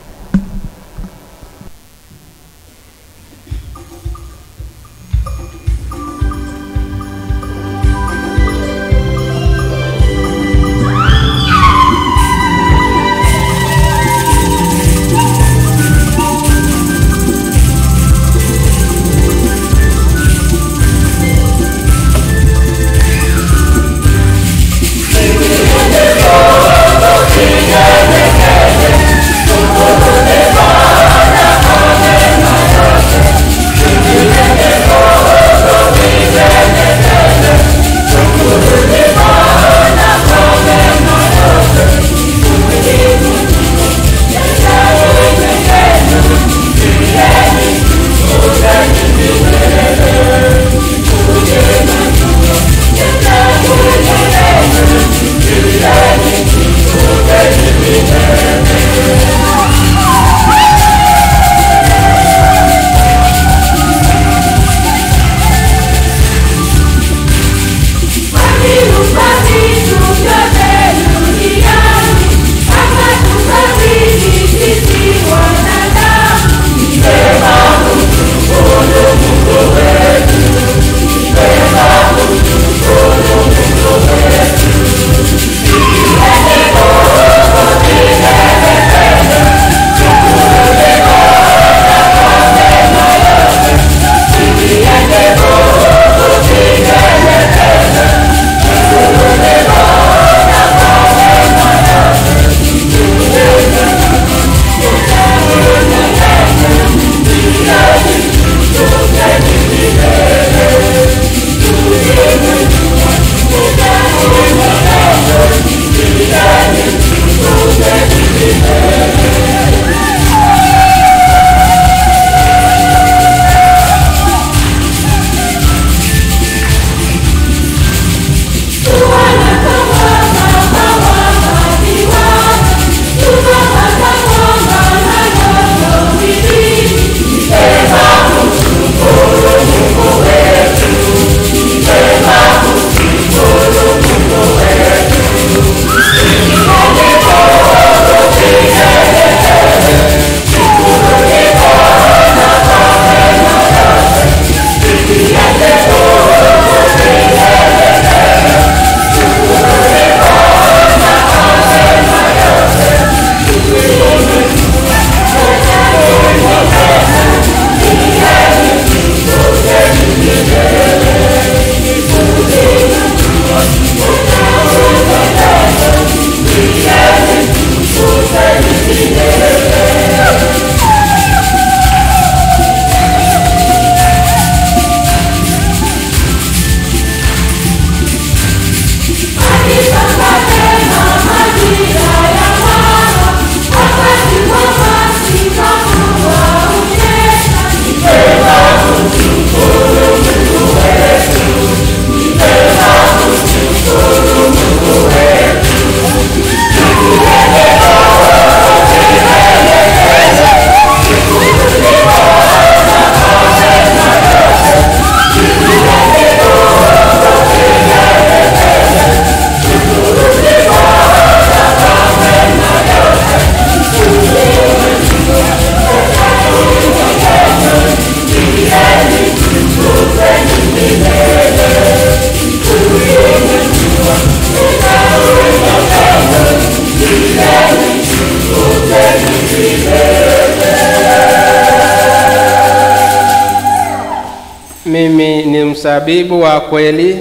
Mimi ni mzabibu wa kweli,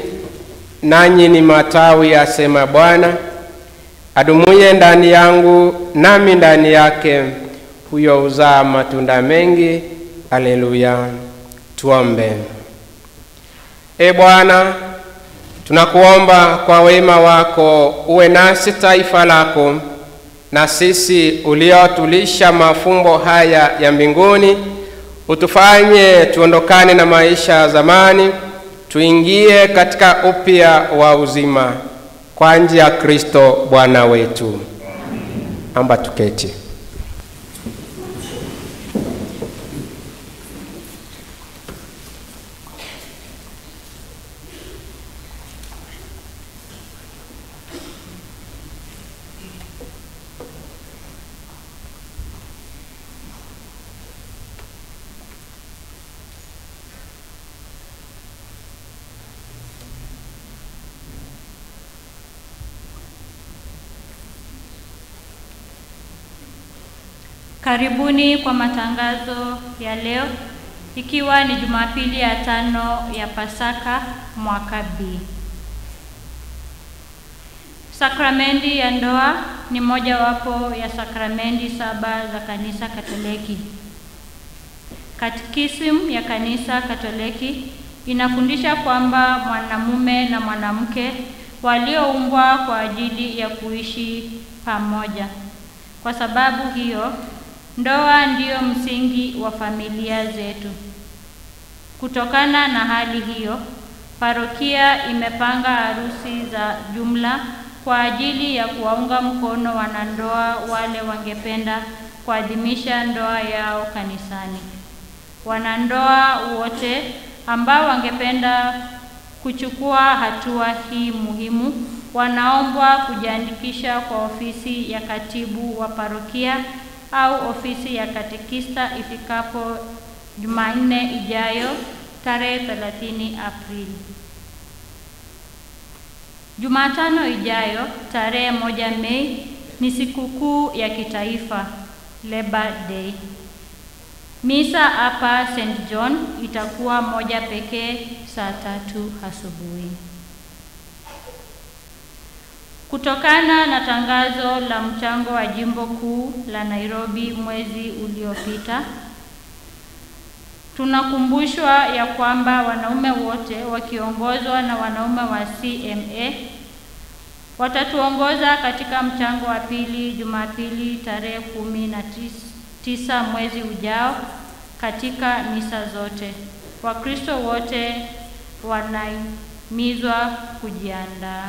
nanyi ni matawi, asema Bwana. Adumuye ndani yangu, nami ndani yake, huyo huzaa matunda mengi. Aleluya. Tuombe. E Bwana, Tunakuomba kwa wema wako uwe nasi taifa lako, na sisi uliotulisha mafumbo haya ya mbinguni, utufanye tuondokane na maisha ya zamani, tuingie katika upya wa uzima kwa njia ya Kristo Bwana wetu. Amba tuketi. Karibuni kwa matangazo ya leo, ikiwa ni Jumapili ya tano ya Pasaka mwaka B. Sakramenti ya ndoa ni mojawapo ya sakramenti saba za Kanisa Katoliki. Katekisimu ya Kanisa Katoliki inafundisha kwamba mwanamume na mwanamke walioumbwa kwa ajili ya kuishi pamoja. Kwa sababu hiyo, ndoa ndiyo msingi wa familia zetu. Kutokana na hali hiyo, parokia imepanga harusi za jumla kwa ajili ya kuwaunga mkono wanandoa wale wangependa kuadhimisha ndoa yao kanisani. Wanandoa wote ambao wangependa kuchukua hatua hii muhimu wanaombwa kujiandikisha kwa ofisi ya katibu wa parokia au ofisi ya katekista ifikapo Jumanne ijayo tarehe 30 Aprili. Jumatano ijayo tarehe moja Mei ni sikukuu ya kitaifa Labor Day. Misa hapa St. John itakuwa moja pekee saa tatu asubuhi. Kutokana na tangazo la mchango wa jimbo kuu la Nairobi mwezi uliopita, tunakumbushwa ya kwamba wanaume wote wakiongozwa na wanaume wa CMA watatuongoza katika mchango wa pili Jumapili tarehe kumi na tisa mwezi ujao katika misa zote. Wakristo wote wanahimizwa kujiandaa.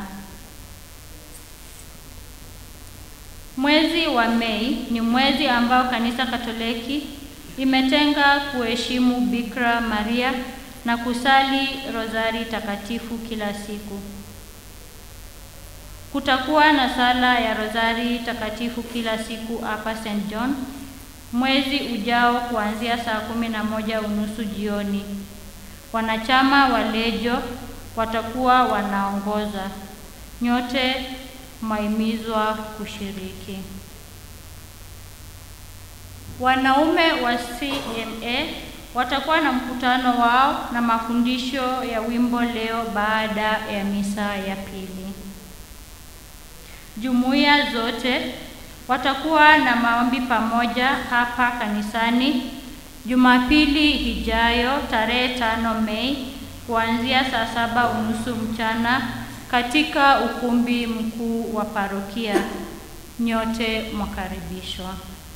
Mwezi wa Mei ni mwezi ambao Kanisa Katoliki imetenga kuheshimu Bikira Maria na kusali rozari takatifu kila siku. Kutakuwa na sala ya rozari takatifu kila siku hapa St. John mwezi ujao kuanzia saa kumi na moja unusu jioni. Wanachama wa Lejo watakuwa wanaongoza. Nyote mwahimizwa kushiriki. Wanaume wa CMA watakuwa na mkutano wao na mafundisho ya wimbo leo baada ya misa ya pili. Jumuiya zote watakuwa na maombi pamoja hapa kanisani Jumapili ijayo tarehe tano Mei kuanzia saa saba unusu mchana katika ukumbi mkuu wa parokia. Nyote mwakaribishwa.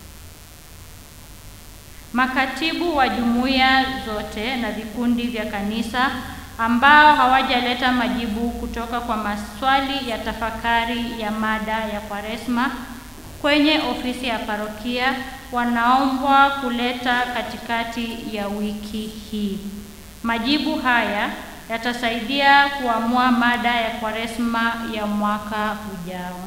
Makatibu wa jumuiya zote na vikundi vya kanisa ambao hawajaleta majibu kutoka kwa maswali ya tafakari ya mada ya Kwaresma kwenye ofisi ya parokia wanaombwa kuleta katikati ya wiki hii. Majibu haya yatasaidia kuamua mada ya Kwaresma ya mwaka ujao.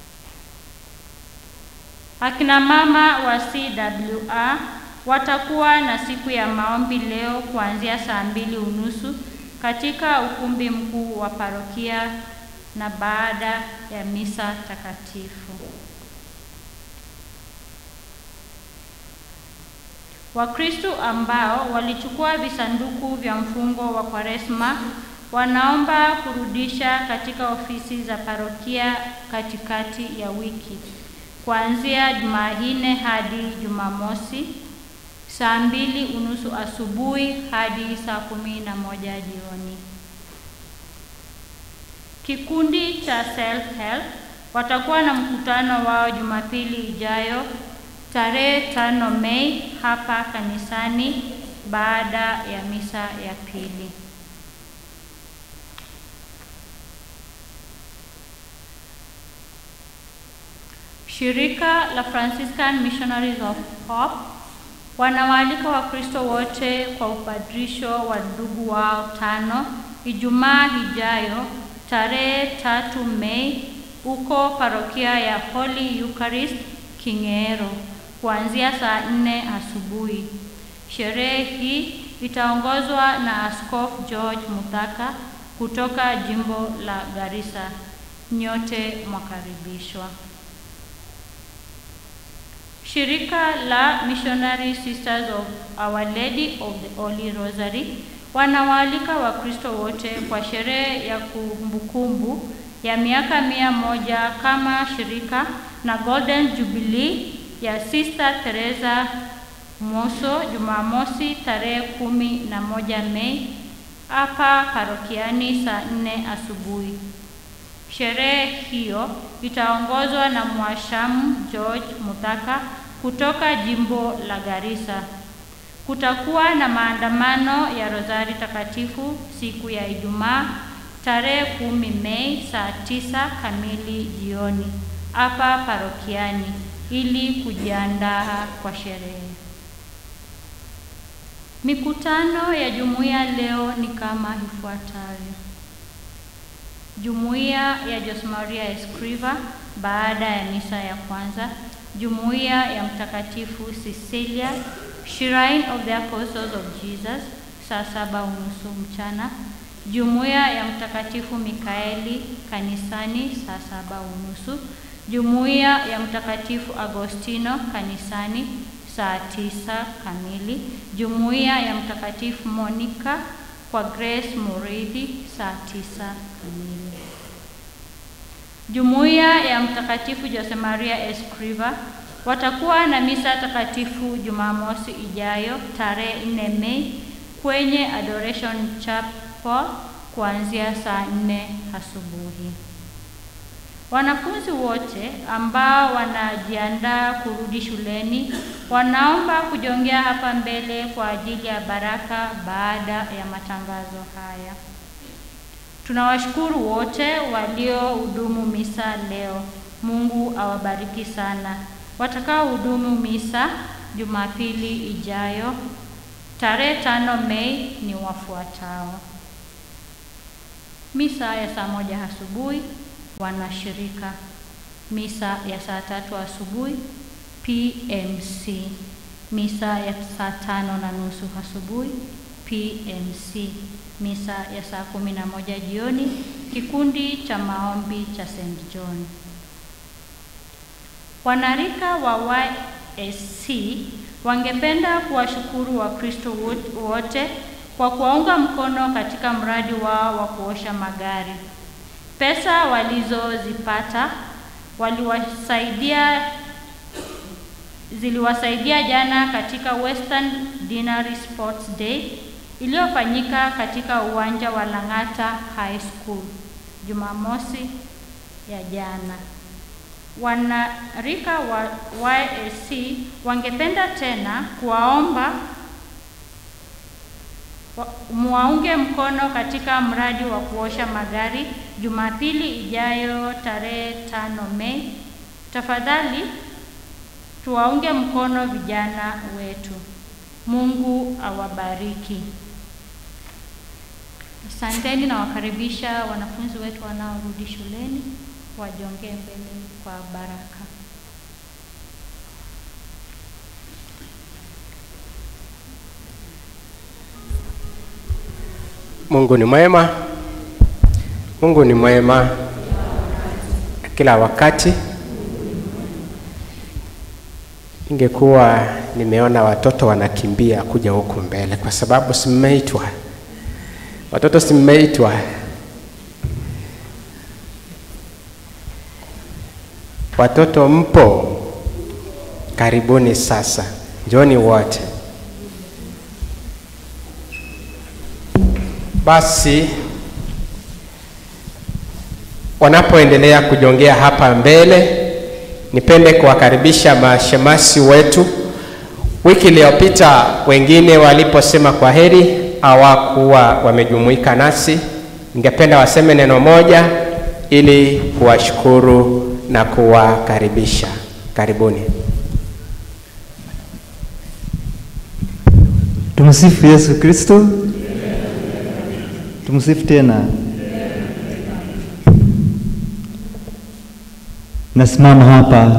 Akina mama wa CWA watakuwa na siku ya maombi leo kuanzia saa mbili unusu katika ukumbi mkuu wa parokia na baada ya misa takatifu. Wakristo ambao walichukua visanduku vya mfungo wa Kwaresma wanaomba kurudisha katika ofisi za parokia katikati ya wiki kuanzia Jumanne hadi Jumamosi saa mbili unusu asubuhi hadi saa kumi na moja jioni. Kikundi cha Self Help watakuwa na mkutano wao Jumapili ijayo tarehe tano Mei hapa kanisani baada ya misa ya pili. Shirika la Franciscan Missionaries of Hope wanawaalika Wakristo wote kwa upadrisho wa ndugu wao tano Ijumaa ijayo tarehe tatu Mei huko parokia ya Holy Eucharist King'ero kuanzia saa nne asubuhi. Sherehe hii itaongozwa na Askofu George Muthaka kutoka jimbo la Garissa. Nyote mwakaribishwa. Shirika la Missionary Sisters of Our Lady of the Holy Rosary wanawaalika Wakristo wote kwa sherehe ya kumbukumbu ya miaka mia moja kama shirika na Golden Jubilee ya Sister Teresa Moso Jumamosi tarehe kumi na moja Mei hapa parokiani saa nne asubuhi. Sherehe hiyo itaongozwa na Mwashamu George Muthaka kutoka jimbo la Garissa. Kutakuwa na maandamano ya Rozari Takatifu siku ya Ijumaa tarehe kumi Mei saa tisa kamili jioni hapa parokiani ili kujiandaa kwa sherehe. Mikutano ya jumuiya leo ni kama ifuatavyo. Jumuiya ya Jose Maria Escriva baada ya misa ya kwanza, jumuiya ya Mtakatifu Cecilia Shrine of the Apostles of Jesus saa saba unusu mchana, jumuiya ya Mtakatifu Mikaeli kanisani saa saba unusu, jumuiya ya Mtakatifu Agostino kanisani saa tisa kamili, jumuiya ya Mtakatifu Monica kwa Grace Muridhi saa tisa kamili. Jumuiya ya Mtakatifu Jose Maria Escriva watakuwa na misa takatifu Jumamosi ijayo tarehe 4 Mei kwenye Adoration Chapel kuanzia saa nne asubuhi. Wanafunzi wote ambao wanajiandaa kurudi shuleni wanaomba kujongea hapa mbele kwa ajili ya baraka baada ya matangazo haya. Tunawashukuru wote waliohudumu misa leo. Mungu awabariki sana. Watakaohudumu misa Jumapili ijayo tarehe tano Mei ni wafuatao: misa ya saa moja asubuhi wanashirika, misa ya saa tatu asubuhi PMC, misa ya saa tano na nusu asubuhi PMC, misa ya saa kumi na moja jioni kikundi cha maombi cha St. John. Wanarika wa YSC wangependa kuwashukuru Wakristo wote kwa kuwaunga mkono katika mradi wao wa kuosha magari. Pesa walizozipata waliwasaidia ziliwasaidia jana katika Western Dinari Sports Day iliyofanyika katika uwanja wa Lang'ata High School Jumamosi ya jana. Wanarika wa YSC wangependa tena kuwaomba muwaunge mkono katika mradi wa kuosha magari Jumapili ijayo tarehe tano Mei. Tafadhali tuwaunge mkono vijana wetu. Mungu awabariki. Asanteni na wakaribisha wanafunzi wetu wanaorudi shuleni wajongee mbele kwa baraka. Mungu ni mwema. Mungu ni mwema kila wakati. Ningekuwa nimeona watoto wanakimbia kuja huku mbele, kwa sababu simmeitwa watoto, simmeitwa. Watoto mpo, karibuni sasa, njoni wote. Basi wanapoendelea kujongea hapa mbele, nipende kuwakaribisha mashemasi wetu. Wiki iliyopita wengine waliposema kwa heri hawakuwa wamejumuika nasi. Ningependa waseme neno moja ili kuwashukuru na kuwakaribisha. Karibuni. Tumsifu Yesu Kristo. Tumsifu tena. Nasimama hapa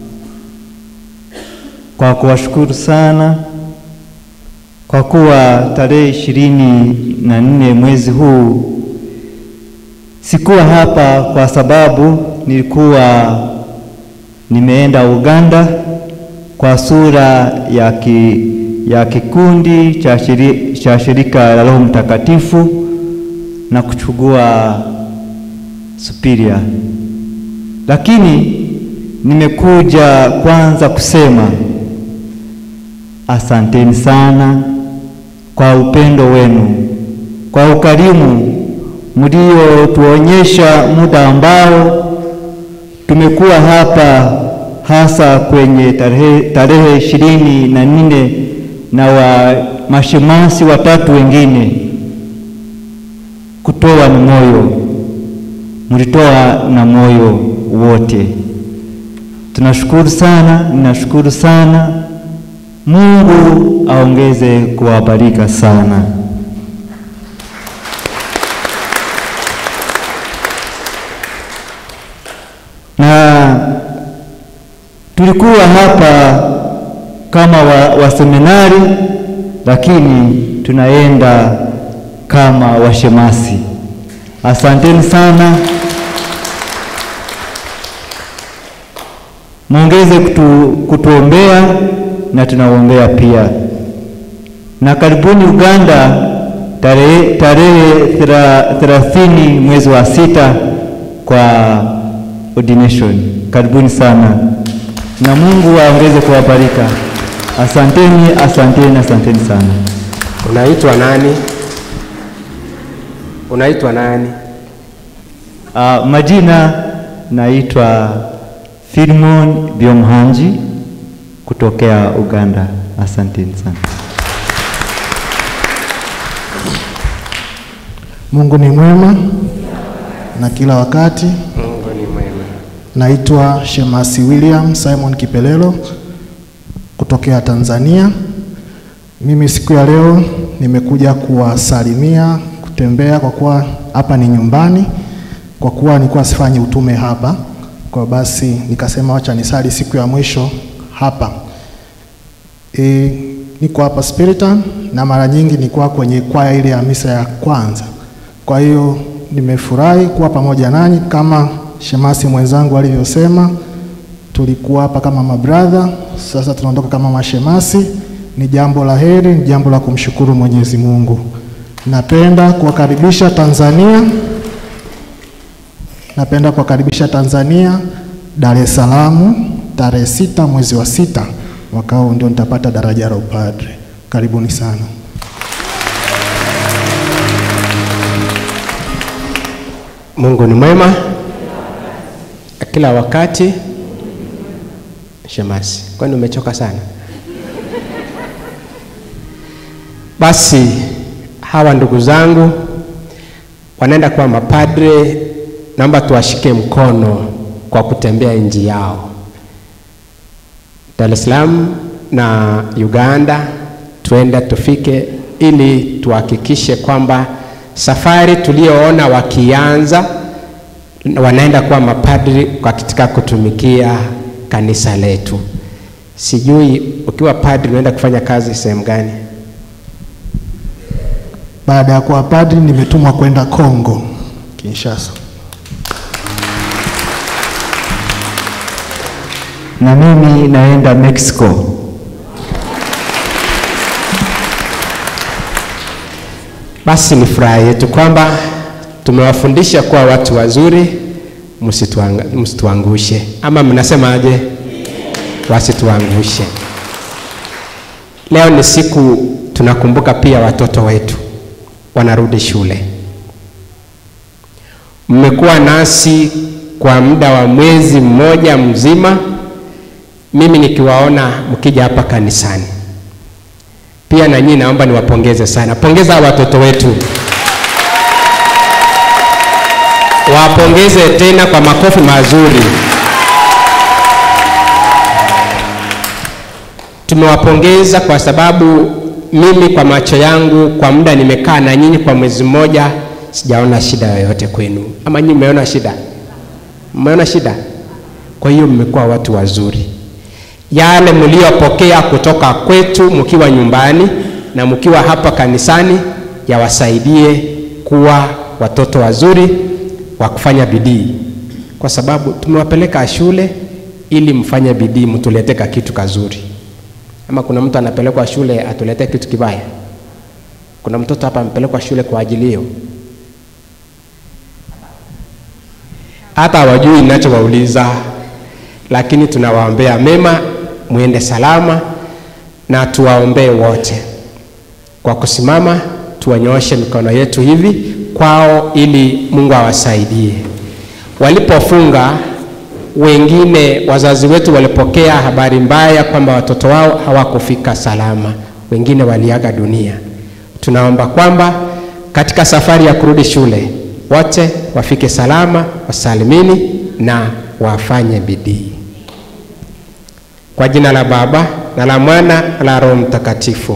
kwa kuwashukuru sana kwa kuwa tarehe ishirini na nne mwezi huu sikuwa hapa kwa sababu nilikuwa nimeenda Uganda kwa sura ya, ki, ya kikundi cha, shiri, cha shirika la Roho Mtakatifu na kuchukua superior, lakini nimekuja kwanza kusema asanteni sana kwa upendo wenu, kwa ukarimu mliotuonyesha muda ambao tumekuwa hapa hasa kwenye tarehe tarehe ishirini na nne na wa mashemasi watatu wengine kutoa na moyo, mlitoa na moyo wote. Tunashukuru sana, ninashukuru sana. Mungu aongeze kuwabarika sana. na tulikuwa hapa kama wa, wa seminari lakini tunaenda kama washemasi. Asanteni sana, muongeze kutu, kutuombea na tunaombea pia, na karibuni Uganda tarehe tarehe thelathini mwezi wa sita kwa ordination. Karibuni sana na Mungu aongeze kuwabarika. Asanteni, asanteni, asanteni sana. Unaitwa nani? Unaitwa nani? Uh, majina naitwa Filimon Byomhanji kutokea Uganda. Asanteni sana. Mungu ni mwema na kila wakati. Mungu ni mwema. Naitwa Shemasi William Simon Kipelelo kutokea Tanzania. Mimi siku ya leo nimekuja kuwasalimia, kutembea kwa kuwa hapa ni nyumbani, kwa kuwa nilikuwa sifanyi utume hapa, kwa basi nikasema wacha nisali siku ya mwisho hapa. E, niko hapa Spiritan na mara nyingi nilikuwa kwenye kwaya ile ya misa ya kwanza. Kwa hiyo nimefurahi kuwa pamoja nanyi kama shemasi mwenzangu alivyosema, tulikuwa hapa kama mabradha, sasa tunaondoka kama mashemasi. Ni jambo la heri, ni jambo la kumshukuru Mwenyezi Mungu. Napenda kuwakaribisha Tanzania, napenda kuwakaribisha Tanzania, Dar es Salaam tarehe sita mwezi wa sita mwaka huu ndio nitapata daraja la upadre. Karibuni sana. Mungu ni mwema kila wakati. Shemasi, kwani umechoka sana? Basi hawa ndugu zangu wanaenda kuwa mapadre, naomba tuwashike mkono kwa kutembea nchi yao, Dar es Salaam na Uganda, tuende tufike, ili tuhakikishe kwamba safari tuliyoona wakianza wanaenda kuwa mapadri katika kutumikia kanisa letu. Sijui ukiwa padri unaenda kufanya kazi sehemu gani? Baada ya kuwa padri, nimetumwa kwenda Kongo Kinshasa. Na mimi naenda Mexico. Basi ni furaha yetu kwamba tumewafundisha kuwa watu wazuri, msituanga- msituangushe, ama mnasemaje? Wasituangushe. Leo ni siku tunakumbuka pia watoto wetu wanarudi shule. mmekuwa nasi kwa muda wa mwezi mmoja mzima, mimi nikiwaona mkija hapa kanisani. Pia na nyinyi naomba niwapongeze sana. Pongeza watoto wetu, wapongeze tena kwa makofi mazuri. Tumewapongeza kwa sababu mimi kwa macho yangu kwa muda nimekaa na nyinyi kwa mwezi mmoja, sijaona shida yoyote kwenu. Ama nyinyi mmeona shida? Mmeona shida? Kwa hiyo mmekuwa watu wazuri. Yale mliopokea kutoka kwetu mkiwa nyumbani na mkiwa hapa kanisani yawasaidie kuwa watoto wazuri wa kufanya bidii, kwa sababu tumewapeleka shule ili mfanye bidii, mtuletee ka kitu kazuri. Ama kuna mtu anapelekwa shule atuletee kitu kibaya? Kuna mtoto hapa amepelekwa shule kwa ajili hiyo? Hata hawajui ninachowauliza, lakini tunawaombea mema, mwende salama na tuwaombee wote. Kwa kusimama, tuwanyooshe mikono yetu hivi kwao, ili Mungu awasaidie. Walipofunga wengine wazazi wetu walipokea habari mbaya kwamba watoto wao hawakufika salama, wengine waliaga dunia. Tunaomba kwamba katika safari ya kurudi shule wote wafike salama, wasalimini na wafanye bidii. Kwa jina la Baba na la Mwana na la Roho Mtakatifu.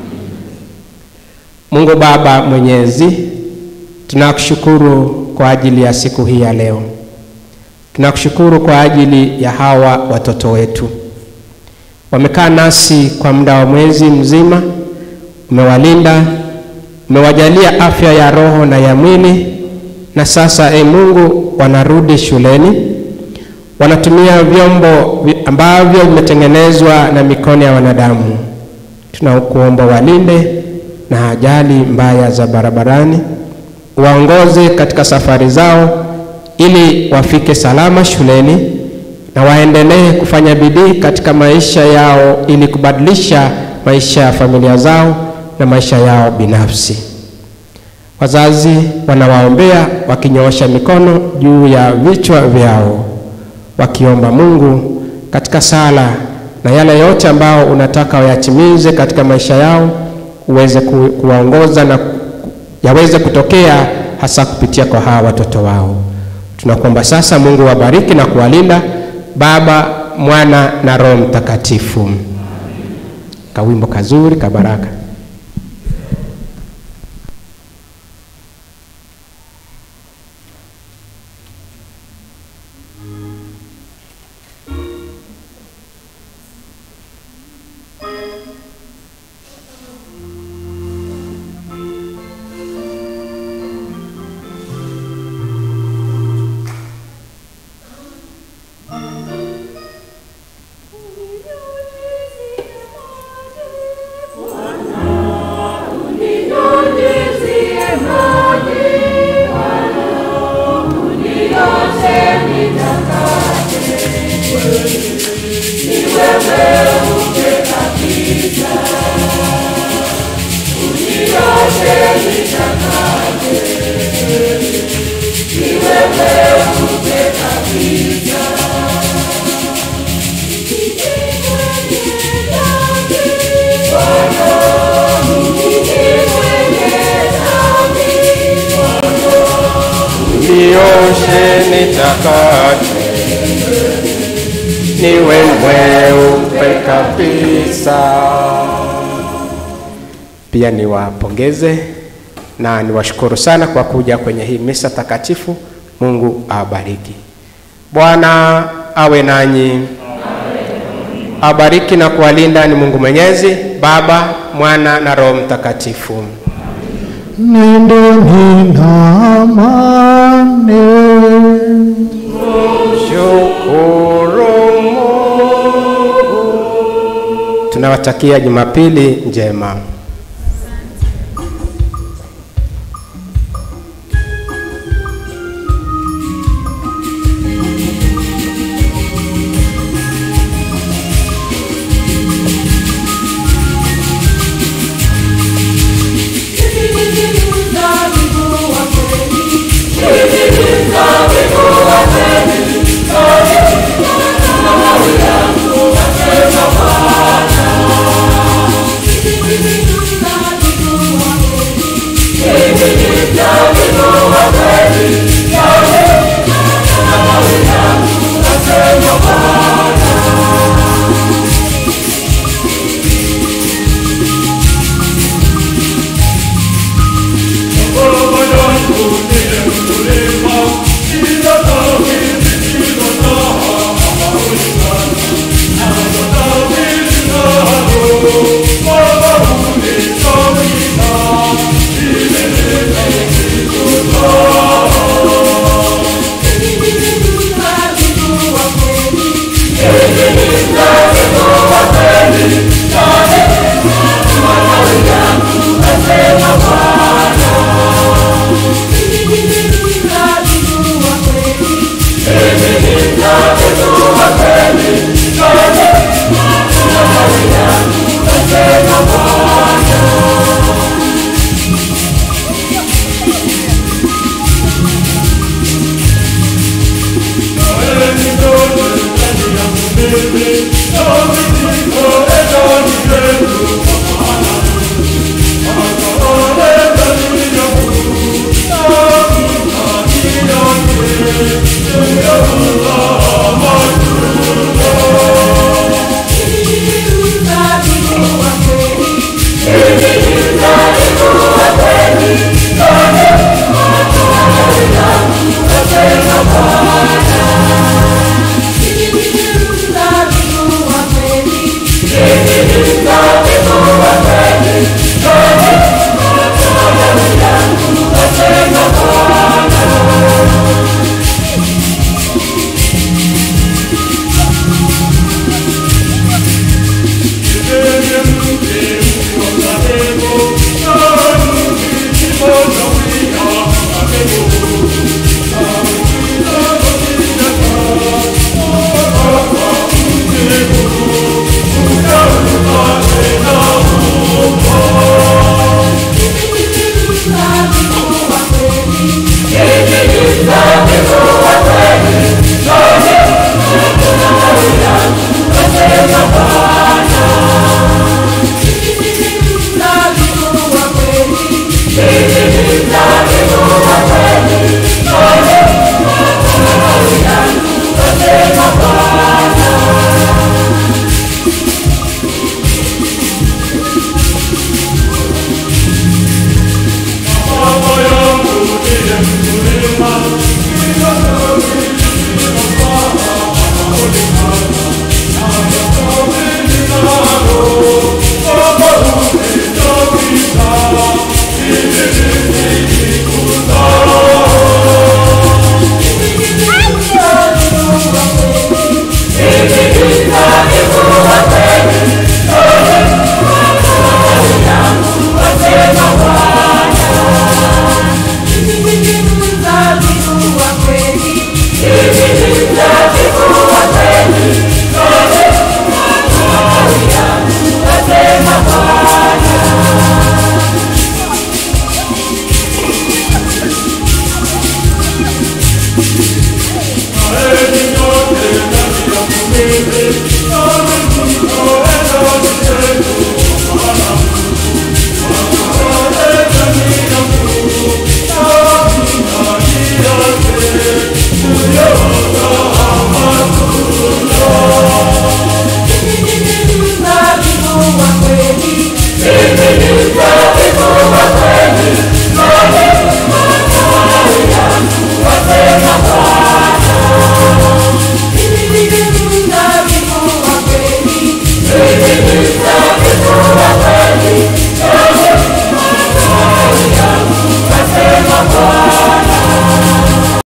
Mungu Baba Mwenyezi, tunakushukuru kwa ajili ya siku hii ya leo. Tunakushukuru kwa ajili ya hawa watoto wetu, wamekaa nasi kwa muda wa mwezi mzima, umewalinda, umewajalia afya ya roho na ya mwili, na sasa e Mungu, wanarudi shuleni, wanatumia vyombo ambavyo vimetengenezwa na mikono ya wanadamu. Tunakuomba walinde na ajali mbaya za barabarani, waongoze katika safari zao ili wafike salama shuleni na waendelee kufanya bidii katika maisha yao ili kubadilisha maisha ya familia zao na maisha yao binafsi. Wazazi wanawaombea wakinyoosha mikono juu ya vichwa vyao, wakiomba Mungu katika sala na yale yote ambao unataka wayatimize katika maisha yao, uweze ku, kuwaongoza na yaweze kutokea hasa kupitia kwa hawa watoto wao. Tunakuomba sasa Mungu wabariki na kuwalinda, Baba, Mwana na Roho Mtakatifu. Kawimbo kazuri kabaraka. nioshe nitakate, niwe mweupe kabisa. Pia niwapongeze na niwashukuru sana kwa kuja kwenye hii misa takatifu. Mungu awabariki. Bwana awe nanyi, awabariki na kuwalinda ni Mungu Mwenyezi, Baba, Mwana na Roho Mtakatifu. Nendeni na amani. Shukuru Mungu. Tunawatakia Jumapili njema.